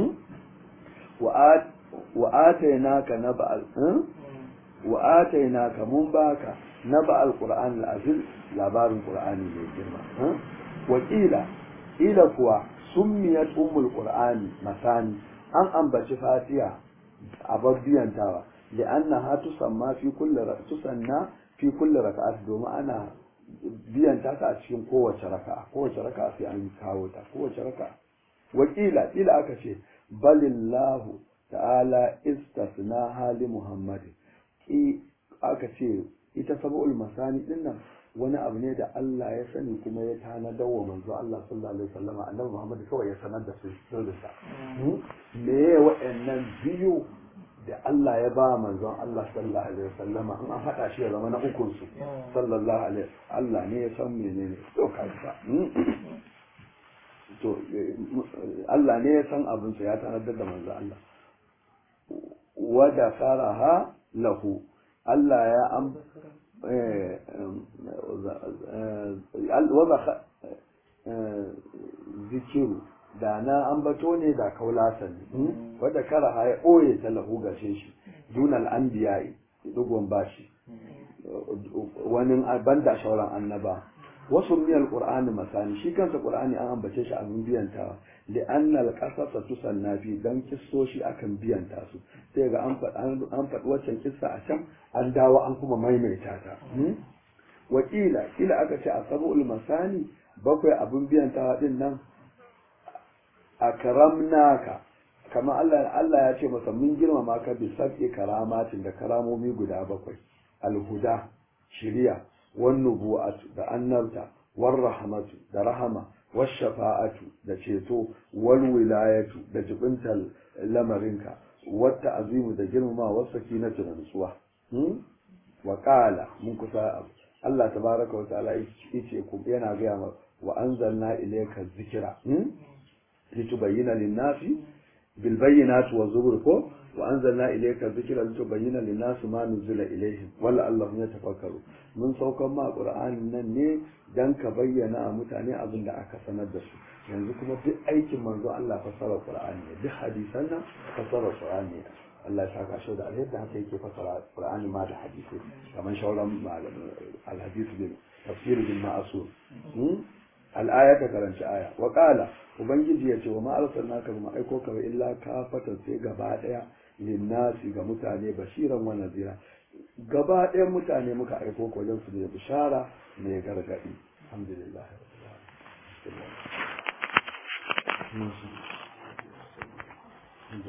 wa wa atainaka naba'al wa atainaka mun baka naba'al qur'an al-azim labarin qur'ani mai girma wa qila ila kuwa summiyat ummul qur'ani masani an ambaci fatiha a babbiyantawa li'annaha tusamma fi kulli tusanna fi kulli raka'at domin ana biyanta ta a cikin kowace raka'a kowace raka'a sai an kawo ta kowace raka'a wakila ila aka ce balillahu ta'ala istasna hali muhammadin i aka ce ita sab'ul masani din nan wani abu ne da Allah ya sani kuma ya tanadar wa manzo Allah sallallahu alaihi wasallam annabi Muhammad kawai ya sanar da su sirrinsa me ya wa'annan biyu da Allah ya ba manzon Allah sallallahu alaihi wasallama in an hada shi ya zama na ukun su sallallahu alaihi Allah ne ya san menene to kai fa to Allah ne ya san abin sa ya tanadar da manzon Allah wa da faraha lahu Allah ya am zikiru da na ambato ne da kaulasan wadda kara ya ɓoye ta lahu gashe shi dunal an biyayi dugon bashi wani banda shauran annaba wasu miyar qur'ani masani shi kansa qur'ani an ambace shi abin biyantawa li annal qasasa tusanna fi dan kissoshi akan biyanta su sai ga an faɗi waccan kissa a can an dawo an kuma maimaita ta wakila kila aka ce a sabu'ul masani bakwai abin biyantawa din nan akramnaka kamar Allah Allah ya ce masa mun girmama ka bi sab'i karamatin da karamomi guda bakwai alhuda shiriya wan nubu'atu da annabta war rahmatu da rahama was shafa'atu da ceto wal wilayatu da jibintal lamarinka wata azimu da girmama was sakinatu da nutsuwa wa qala mun kusa Allah tabaraka wa ta'ala yace ku yana ga wa anzalna ilayka dhikra لتبين للناس بالبينات والزبر كو وأنزلنا إليك الذكر لتبين للناس ما نزل إليهم ولعلهم يتفكروا من سوق ما قرآن نني dan ka bayyana a mutane abin da aka sanar da su yanzu kuma duk aikin manzo Allah fasara Qur'ani ne duk hadisan nan fasara Qur'ani ne Allah ya saka shi da alheri da haka yake fasara Qur'ani ma da hadisi kamar shauran al-hadith bil tafsir bil ma'sur al'aya ka karanci aya wa qala ubangiji ya ce wa ma arsalnaka ba aiko ka ba illa ka fatan sai gaba daya linnasi ga mutane bashiran wa nazira gaba daya mutane muka aiko ka wajen su da bishara mai gargadi alhamdulillah